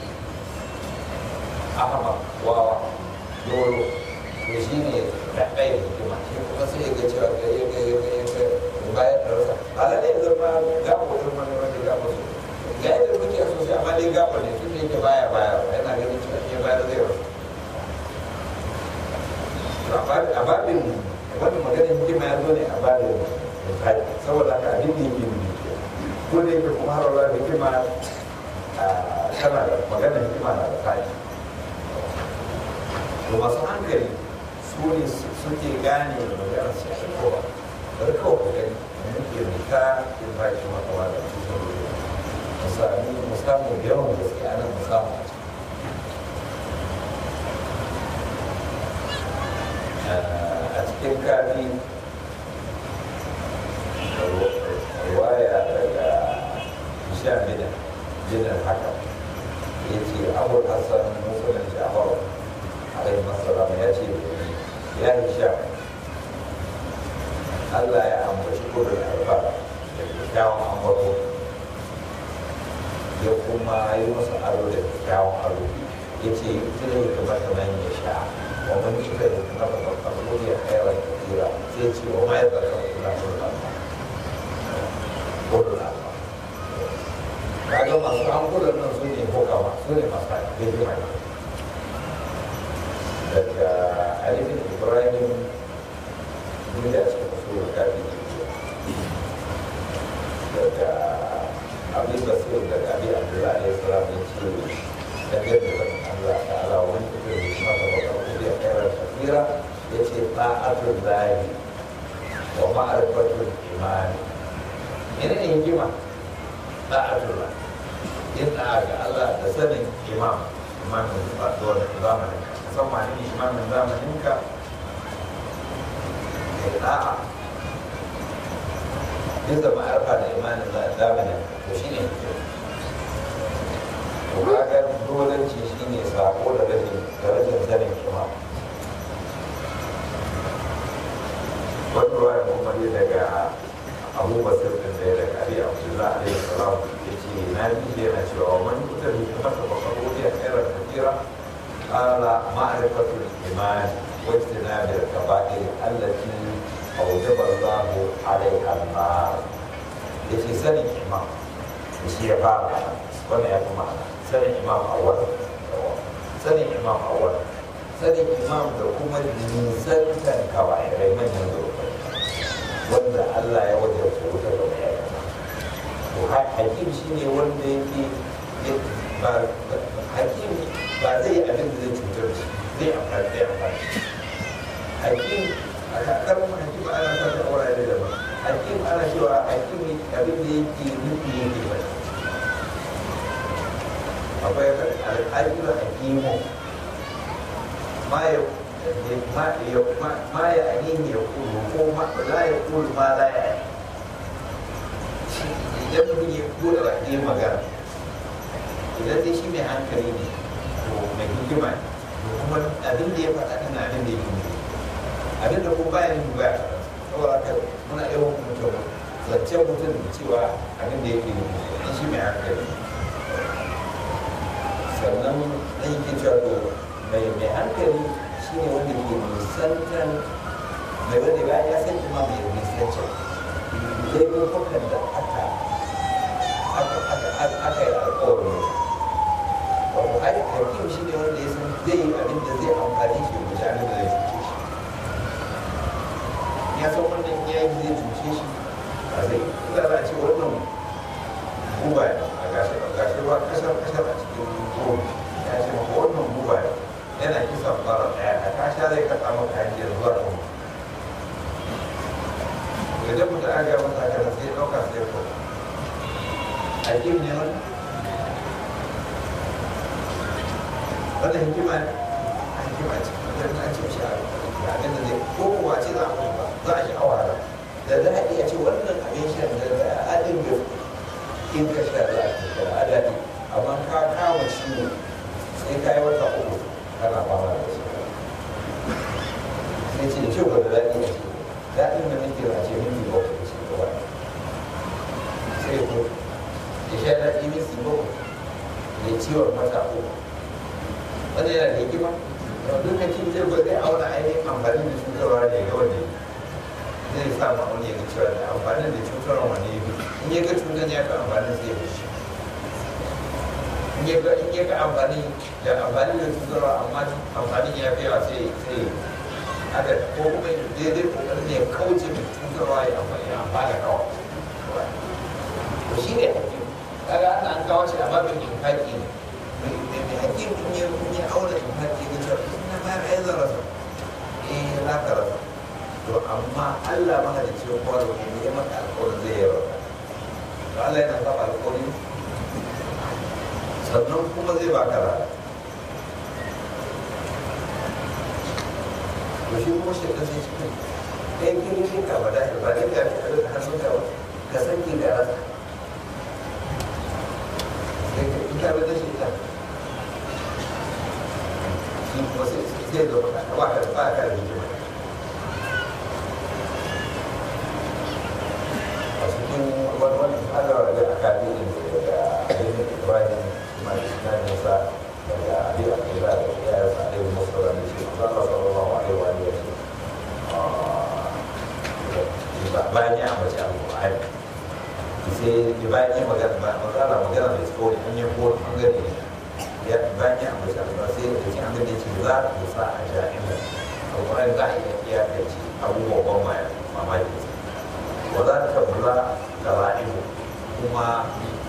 ahama wawa dolo to shi ne da ɗaya hikima shi kuma sai ya ga cewa ga ya ga ya ga ya ga bayan da rasa ala ne zama gabo ɗin wani wanda gabo su ga yadda muke so sai amma dai gabo ne tun da yake baya baya yana ganin cewa ya bayar zai rasa to a babin wani maganin hikima ya zo ne a babin misali saboda haka abin da yake nufi ko da yake kuma har wala hikima tana da maganin hikima na da fadi to masu hankali su ne suke gane da magana su shi kowa bari kawai ku gani da muke rika in ba shi maka wa da su sun rufe mu sami mu samu yawan gaske ana mu samu a ciki a cikin kafi riwaya daga sha bida jinin haka ya ce abul hassan musulun jafar alaihi masalam ya ce ya yi sha Allah ya ambaci kudin alfa da kyakkyawan ambato ya kuma yi masa aro da kyakkyawan aro ya ce tuna ya kamata nan ya sha wa man yi kai kuma ba ba ba ya kairar kira sai ce wa ma ya zaka kula kudin alfa kudin alfa kaga masu hankulan nan su ne kokawa su ne masu hikima ne daga alifin ibrahim duk da cikin usulun kafi daga abin basir daga abin abdullahi alayhi salam ya ce daga da Allah ta'ala wani kuka yi masa bakar kudi a kairar shafira ya ce ta'atun lahi wa ma'arifatun imani ina ne hikima ta'atun lahi yin da'a ga Allah da sanin imam imamin zamanin musamman ne imamin zamaninka da da'a duk da ma'arfa da imanin zamanin to shi ne to kaga dolanci shi ne sako da rashin da rashin sanin imam wani ruwa ya kuma ne daga abu basir din da ya daga abi abdullah alaihi salam ya ce na bi yana cewa man kuta bi kuma ta bakaro ya kairar kafira قال معرفة الإيمان واجتناب الكبائر التي أوجب الله عليها النار يجي سنة إمام يجي يفعل وانا يا جماعة سنة إمام أول سنة إمام أول سنة إمام da kuma nisantar kawa'irai manyan zurfai wanda Allah ya wajen su wuta da mai aikata to hakim shi ne wanda yake ba hakim ba zai yi abin da zai cutar da shi zai amfani zai amfani hakim a kakar hakim ana sa da wurare da ba hakim ana cewa hakim abin da yake nufi yake ba akwai al'ajiyar hakimu ma ya ma ya ainihin ya kulu ko la ya kulu ma la ya idan mutum ya kula ba ɗaya magana idan dai shi mai hankali ne to mai hikima ne to kuma abin da ya faɗa ɗin abin da ya yi abin da kuma bayan yi baya saboda haka muna yawan mutum zance mutum cewa abin da yake yi in shi mai hankali sannan na yi ke cewa to mai mai hankali shi ne wanda ke nisantan mai wanda ba ya san kuma mai nisancan laifukan da aka aka yi alkawarin wato ai hakim shi ne wanda ya san zai yi abin da zai amfani shi da shi abin da zai cuce shi ya san wannan ya yi zai cuce shi a zai ina za a ce wannan guba a gashi a gashi zai kafa maka hanyar zuwa kan idan mutum aka gaya masa haka sai ya ɗauka sai ya kawo a ƙin ne wani wanda hikima ne a hikima ce wajen an ce shi a abin da zai ko kuwa ce za a kuma za a shi a wahala da za a iya ce wannan abin shan da da adin da in ka sha za a ce da adadi amma ka kama ciwo sai ka yi wata uku kana fama da shi sai ce da kyau ba da daɗi a ce daɗin da nake a ce minti bakwai da shi gaba sai ko ya sha daɗi minti bakwai ya ciwon mata uku wanda yana da hikima lokacin zai ba zai auna ainihin amfani da cutarwa da ya ga wanda zai sa ma'auni ya ga cewa da amfani da cutarwa wani ya fi in ya ga cutar ya ga amfani sai ya fi shi in ya ga in ya ga amfani da amfani da cutarwa amma amfani ya fi yawa sai sai haka ko kuma daidai kokarin ne ya kauce mai cutarwa ya amfani ya amfana kawai to shi ne hakim kaga ana an kawo shi a babin infaki ne mai hakim in ya in ya aure infaki ga cewa na bayar ai zan rasa eh za ka rasa to amma Allah maka da cewa kowa da kuma ya maka alƙawarin zai yi rasa to Allah yana saba alƙawari sannan kuma zai baka rana to shi kuma shi ka sai shi kai kai kiri shi ka bada shi ba dai ga shi da hannun ka ba ka san ki da rasa sai ka ita ba da shi ta shi kuma sai sai da ba ka ba ka ba ka da hikima a cikin wani wani adawa da aka bi da ainihin ibrahim kuma da nisa daga abin da ke da ya yi sa ɗaya masu da shi Allah sallallahu alaihi wa alihi wa bayan ya ambaci alƙur'ani sai bayan ya magana ba magana magana mai tsoro an yi ko bangare ne ya bayan ya ambaci alƙur'ani sai da cikin abin da ce za a sa a jami'in alƙur'ani za a iya iya da ci abubuwan ban mamaki wa za ta bula da ra'ibu kuma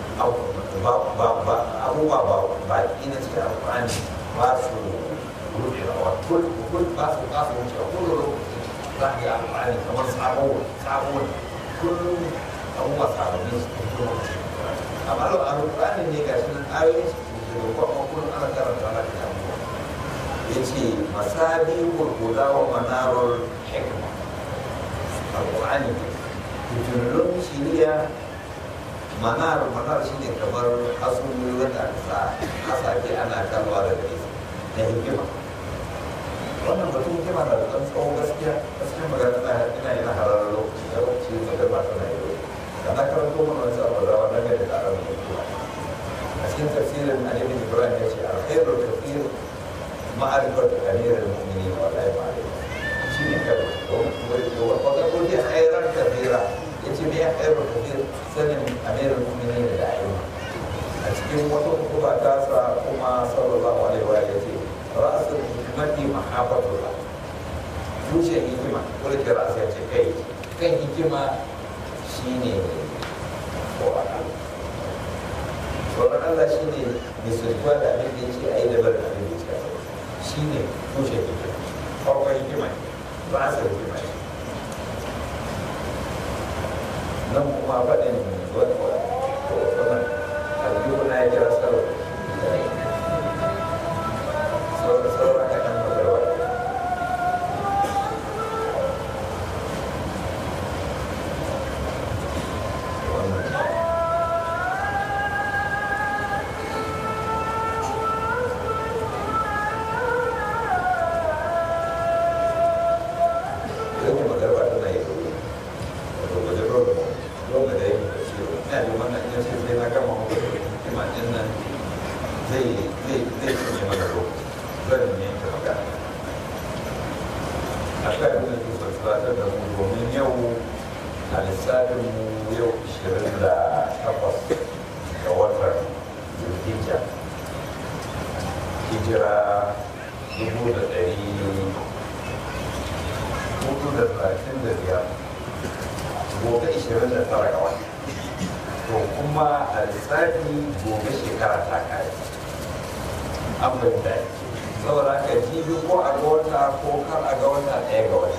abubuwa ba baki na cikin alƙur'ani ba su rufewa kul kul ba su ba su wuce kul lokaci za ka ga alƙur'ani kamar sabo sabo kullum abubuwa sababbi su fito lokaci amma lau alƙur'ani ne ga shi nan ayoyin su da kuma kullum ana karanta ana da abubuwa ya ce masabi gurguda wa manarar hikma alƙur'ani fitilun shiriya manar manar shi ne kamar asuli wanda aka sa hasake ana kalwa daga nesa na hikima wannan batun hikima na da ɗan tsawon gaskiya gaskiya magana na ina yana harar lokaci da lokaci magana ba tana yi da na karanto mana wani sabon rawa na gari da aron hikima a cikin tafsirin alimin ibrahim ya ce alkhairul kafir ma'arifar kamirin mu'mini wa la ma'arif shi ne kawai wata kuma khairar kafira ya ce me ya khairar kafir sanin amirin mu'mini da da'ima a cikin wata hukuma ta sa kuma sallallahu alaihi wa ya ce ra'asul hikmati mahabbatullah tushen hikima wani da ra'asa ya ce kai kan hikima shine tsoron Allah tsoron Allah shine misaltuwa da abin da ya ce a yi dabar da abin da ya ce shi ne tushen hikima farkon hikima ne ra'asar hikima ne nan kuma faɗin wani wannan aljihu na ya kira sarwa sauran kaɗan magarwa Yau magarwa tana yi wato wajen rodo rodo da yake da shi ina da wannan ina ce sai na gama maka hikima din nan zai zai zai cinye mana lokaci zan yanke magana a kan abin da ke son tunatar da mu domin yau a lissafin mu yau ishirin da takwas ga watan zulhijja hijira dubu da ɗari hudu da talatin da biyar gobe ishirin da tara ga wata to kuma a lissafi gobe shekara ta kare an bai da saboda haka jibi ko a ga wata ko kar a ga wata ɗaya ga wata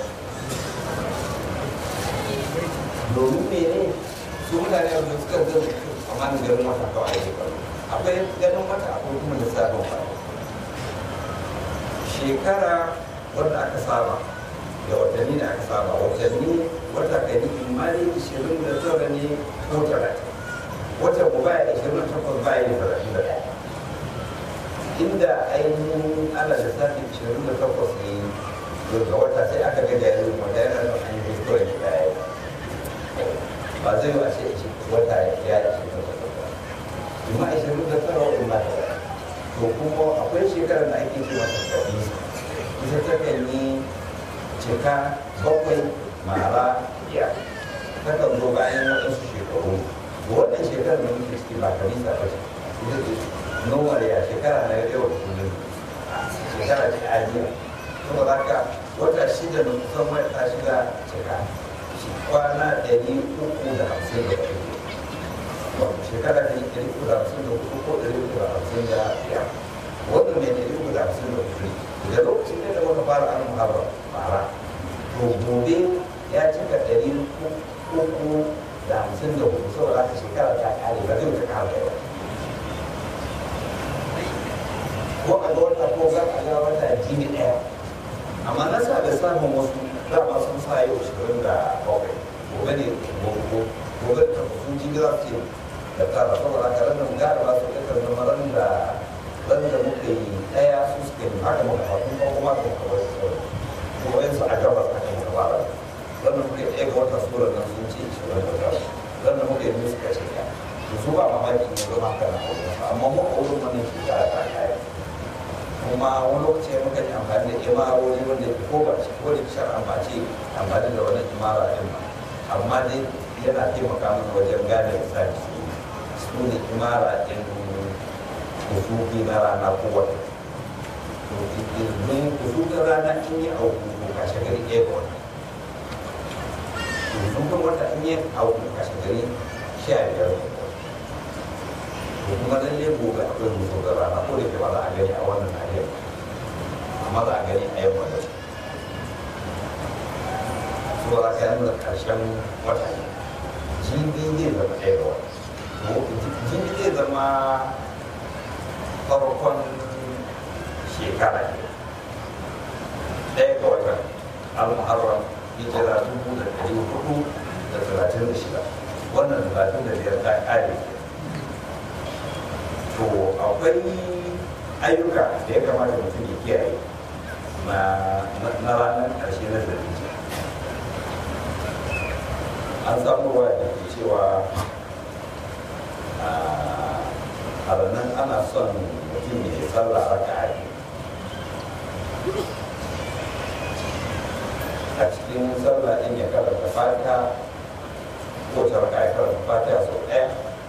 domin mene su mutane da suka zai amma ganin wata kawai ake kallo akwai ganin wata akwai kuma lissafin wata shekara wanda aka saba da watanni da aka saba watanni wata kari imani ishirin da tara ne ko talatin wata ku baya ishirin da takwas baya da talatin da ɗaya inda ainihin ana da sati ishirin da takwas ne ga wata sai aka ga jaririn wata yana da an yi kawai da ɗaya ba zai yi a ce wata ya ishirin da takwas amma ishirin da tara wa'in ba ta to kuma akwai shekarar da ake ce mata kabi ita ta kan yi cika bakwai mara biyar ta kan zo bayan waɗansu shekaru wannan shekarar da muke ciki ba kanisa ba ce ita ce nowar ya shekara na yau da kullum shekara ce ajiya saboda haka wata shida da kusan wata shida cika kwana ɗari uku da hamsin da ɗari shekara da ɗari uku da hamsin da hudu ko ɗari uku da hamsin da biyar wannan mai ɗari uku da hamsin da hudu da lokacin da muka fara an muharram fara to gobe ya cika ɗari uku da hamsin da hudu saboda haka shekara ta ƙare ba zai wuce ƙara da ko a ga wata ko ga a ga wata jini ɗaya amma na sa da samun wasu dama sun sa yau shirin da bakwai gobe ne gobe da sun ji za su da tara saboda haka ranar gara ba su ɗaukar zama ran da ran da muka yi ɗaya su suka yi haka muka haɗu ko kuma da muka bar su kuma yansu a gabas haka muka fara ran da muka yi ɗaya ga wata sura nan sun ce shirin da tara ran da muka yi biyu suka ce ɗaya to su ba mamaki ne zama haka na aure amma mu a wurin wannan shekara ta kaya kuma wani lokaci muka yi amfani da imarori wanda ko ba shi ko da shar ambaci amfani da wani imara ɗin ba amma dai yana taimaka mana wajen gane misali su ne imara ɗin kusufi na rana ko wata domin kusufin rana in yi auku ko kashe gari ɗaya ga wata kusufin wata in yi auku kashe gari sha biyar ga wata ko kuma lalle gobe akwai musu da rana ko da ke ba za a gani a wannan nahiyar amma za a gani a yamma da su ba za ka yi da ƙarshen wata ne jibi zai zama ɗaya ga wata jibi zai zama farkon shekara ne ɗaya ga watan al-muharram hijira dubu da ɗari hudu da talatin da shida wannan talatin da biyar ta ƙare to akwai ayyuka da ya kamata mutum ya kiyaye na ranar ƙarshe na zarfice an samu ruwa da ke cewa a ranar ana son mutum ya yi sallah raka a a cikin sallah ɗin ya karanta fata ko ta raka ya karanta fata sau ɗaya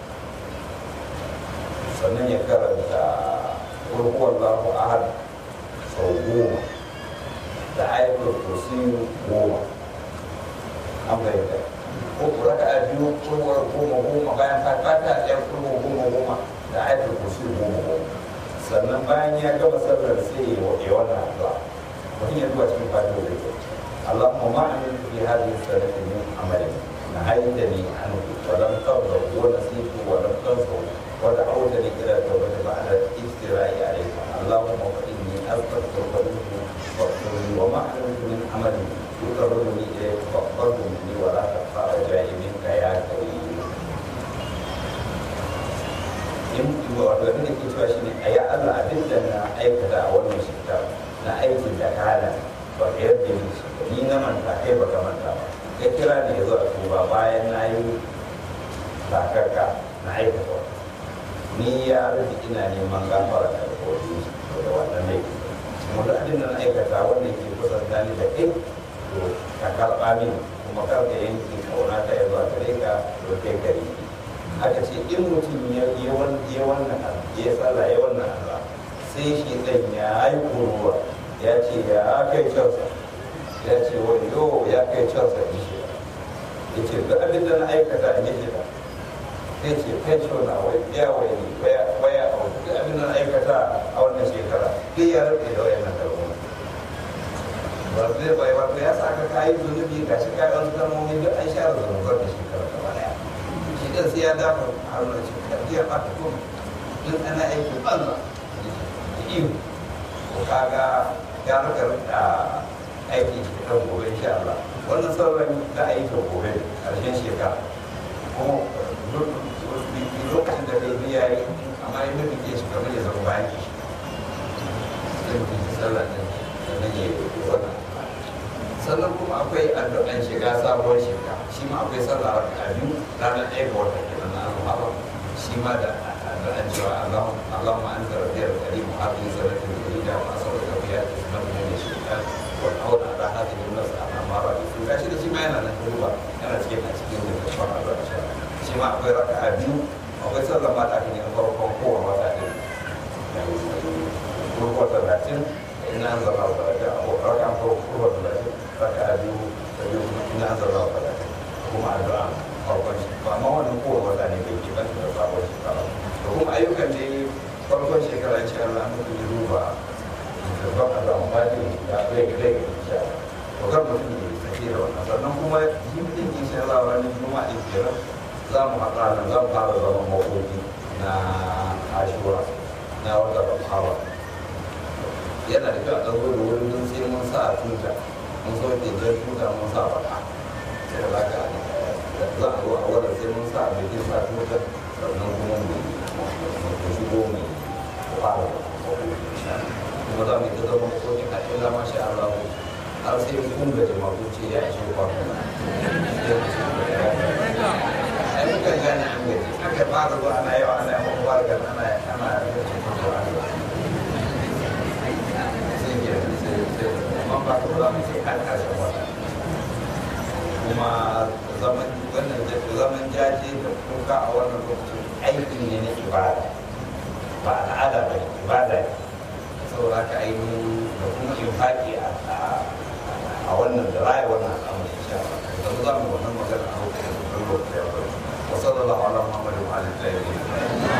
sannan ya karanta kurkuwar lahu ahad sau goma da ayatul kursi goma an bayyana ko raka a biyu kurkuwar goma goma bayan fata ɗaya kurkuwar goma goma da ayatul kursi goma goma sannan bayan ya gama sallar sai ya waɗe wannan addu'a mutum ya zuwa cikin fatiha da ke اللهم ما عملت في هذه السنة من عمل نهيتني عنه ولم ترضى ونسيت ولم تنصر ودعوتني الى التوبه بعد الافتراء عليك اللهم فاني استغفرك منه واغفر لي وما علمت من عمل يقربني اليك فاقبله مني ولا تخفى رجائي منك يا كريم in wato abin da ke cewa shi ne a ya Allah abin da na aikata a wannan shekara na aikin da kana ba ka yarda ni shi ni na manta kai ba ka manta ba ka kira ne ya zo a tuba bayan na yi takarka na aikata wata ni ya rufe ina neman gafara da kogi da wannan laifi kuma da abin da na aikata wanda ke kusanta ni da kai to ka karɓa min kuma kar ka yanke kauna ta zuwa gare ka to kai gari aka ce in mutum ya yi wannan ya tsala ya wannan Allah sai shi ɗan ya yi kuruwa ya ce ya kai cansa ya ce wani yo ya kai cansa in shi ya ce duk abin da na aikata in yi shi sai ce pension na wai biya wai ne baya baya a wani duk abin da na aikata a wannan shekara duk ya rufe da wayannan kalmomi ba zai bai wato ya sa ka kayi zunubi ga shi kayi wasu kalmomi duk an share zunubar da shekara gaba daya shi dan sai ya dafa a wannan shekara ya ɓata kuma duk ana aiki banza da iyo ko kaga ya rika rika aiki kan gobe insha Allah wannan sauran da aikin gobe ƙarshen shekara kuma lokacin da kai biya yi amma yi mutum ke shi kamar ya zama bayan shi sai mutum ya sallah ɗin sannan ya yi wannan sannan kuma akwai addu'an shiga sabuwar shekara shi ma akwai sallah raka biyu ranar ɗaya ga wata kenan na alhamar shi ma da addu'an cewa Allahumma anta rabbiyal karim hadhihi sanatul jadida wa as'aluka biha ismatan min shirkat wal auna ala hadhihi an-nas amara bi gashi da shi ma yana nan duba yana cikin a cikin da kafar addu'a shi ma akwai raka'a biyu akwai sallah ma da ne farkon kowa wata ɗin kurkuwa talatin ina an zama talatin a rakan kurkuwa talatin raka'a biyu da biyu ina an zama talatin kuma addu'a farkon shi ba ma wannan kowa wata ne bai ke ban da sabon shekara da kuma ayyukan da farkon shekara ce Allah an mutu duba da ban addu'a ba ne ya zai ga zai ga insha to kar mutum ya sake da wannan sannan kuma yin din insha Allah ranar juma'a din kenan za mu haɗa nan zan fara zama makoki na ashura na wata hawa yana da kyau a ɗago da wurin don sai mun sa a tuta mun sauke jan tuta mun sa baka sai da zaka za a zo a wadda sai mun sa mai kin sa tuta sannan kuma mu mu shigo mu fara kuma za mu yi ta zama makokin a illa masha Allah har sai kun gaji masu ce ya ishe kwana ai muka gane an gaji aka fara zuwa ana yawa ana yawan fara gani ana ana yin cikin zuwa sai ke sai sai amma ba ka za mu ce har ƙarshen wata kuma zaman wannan zaman jaje da kuka a wannan lokacin aiki ne na ibada ba al'ada ba ibada ne saboda ka ainihin da kuma infaki a wannan da raya wannan al'amari insha Allah da za mu wannan magana a lokacin da lokacin وصلى الله على محمد وعلى اله وصحبه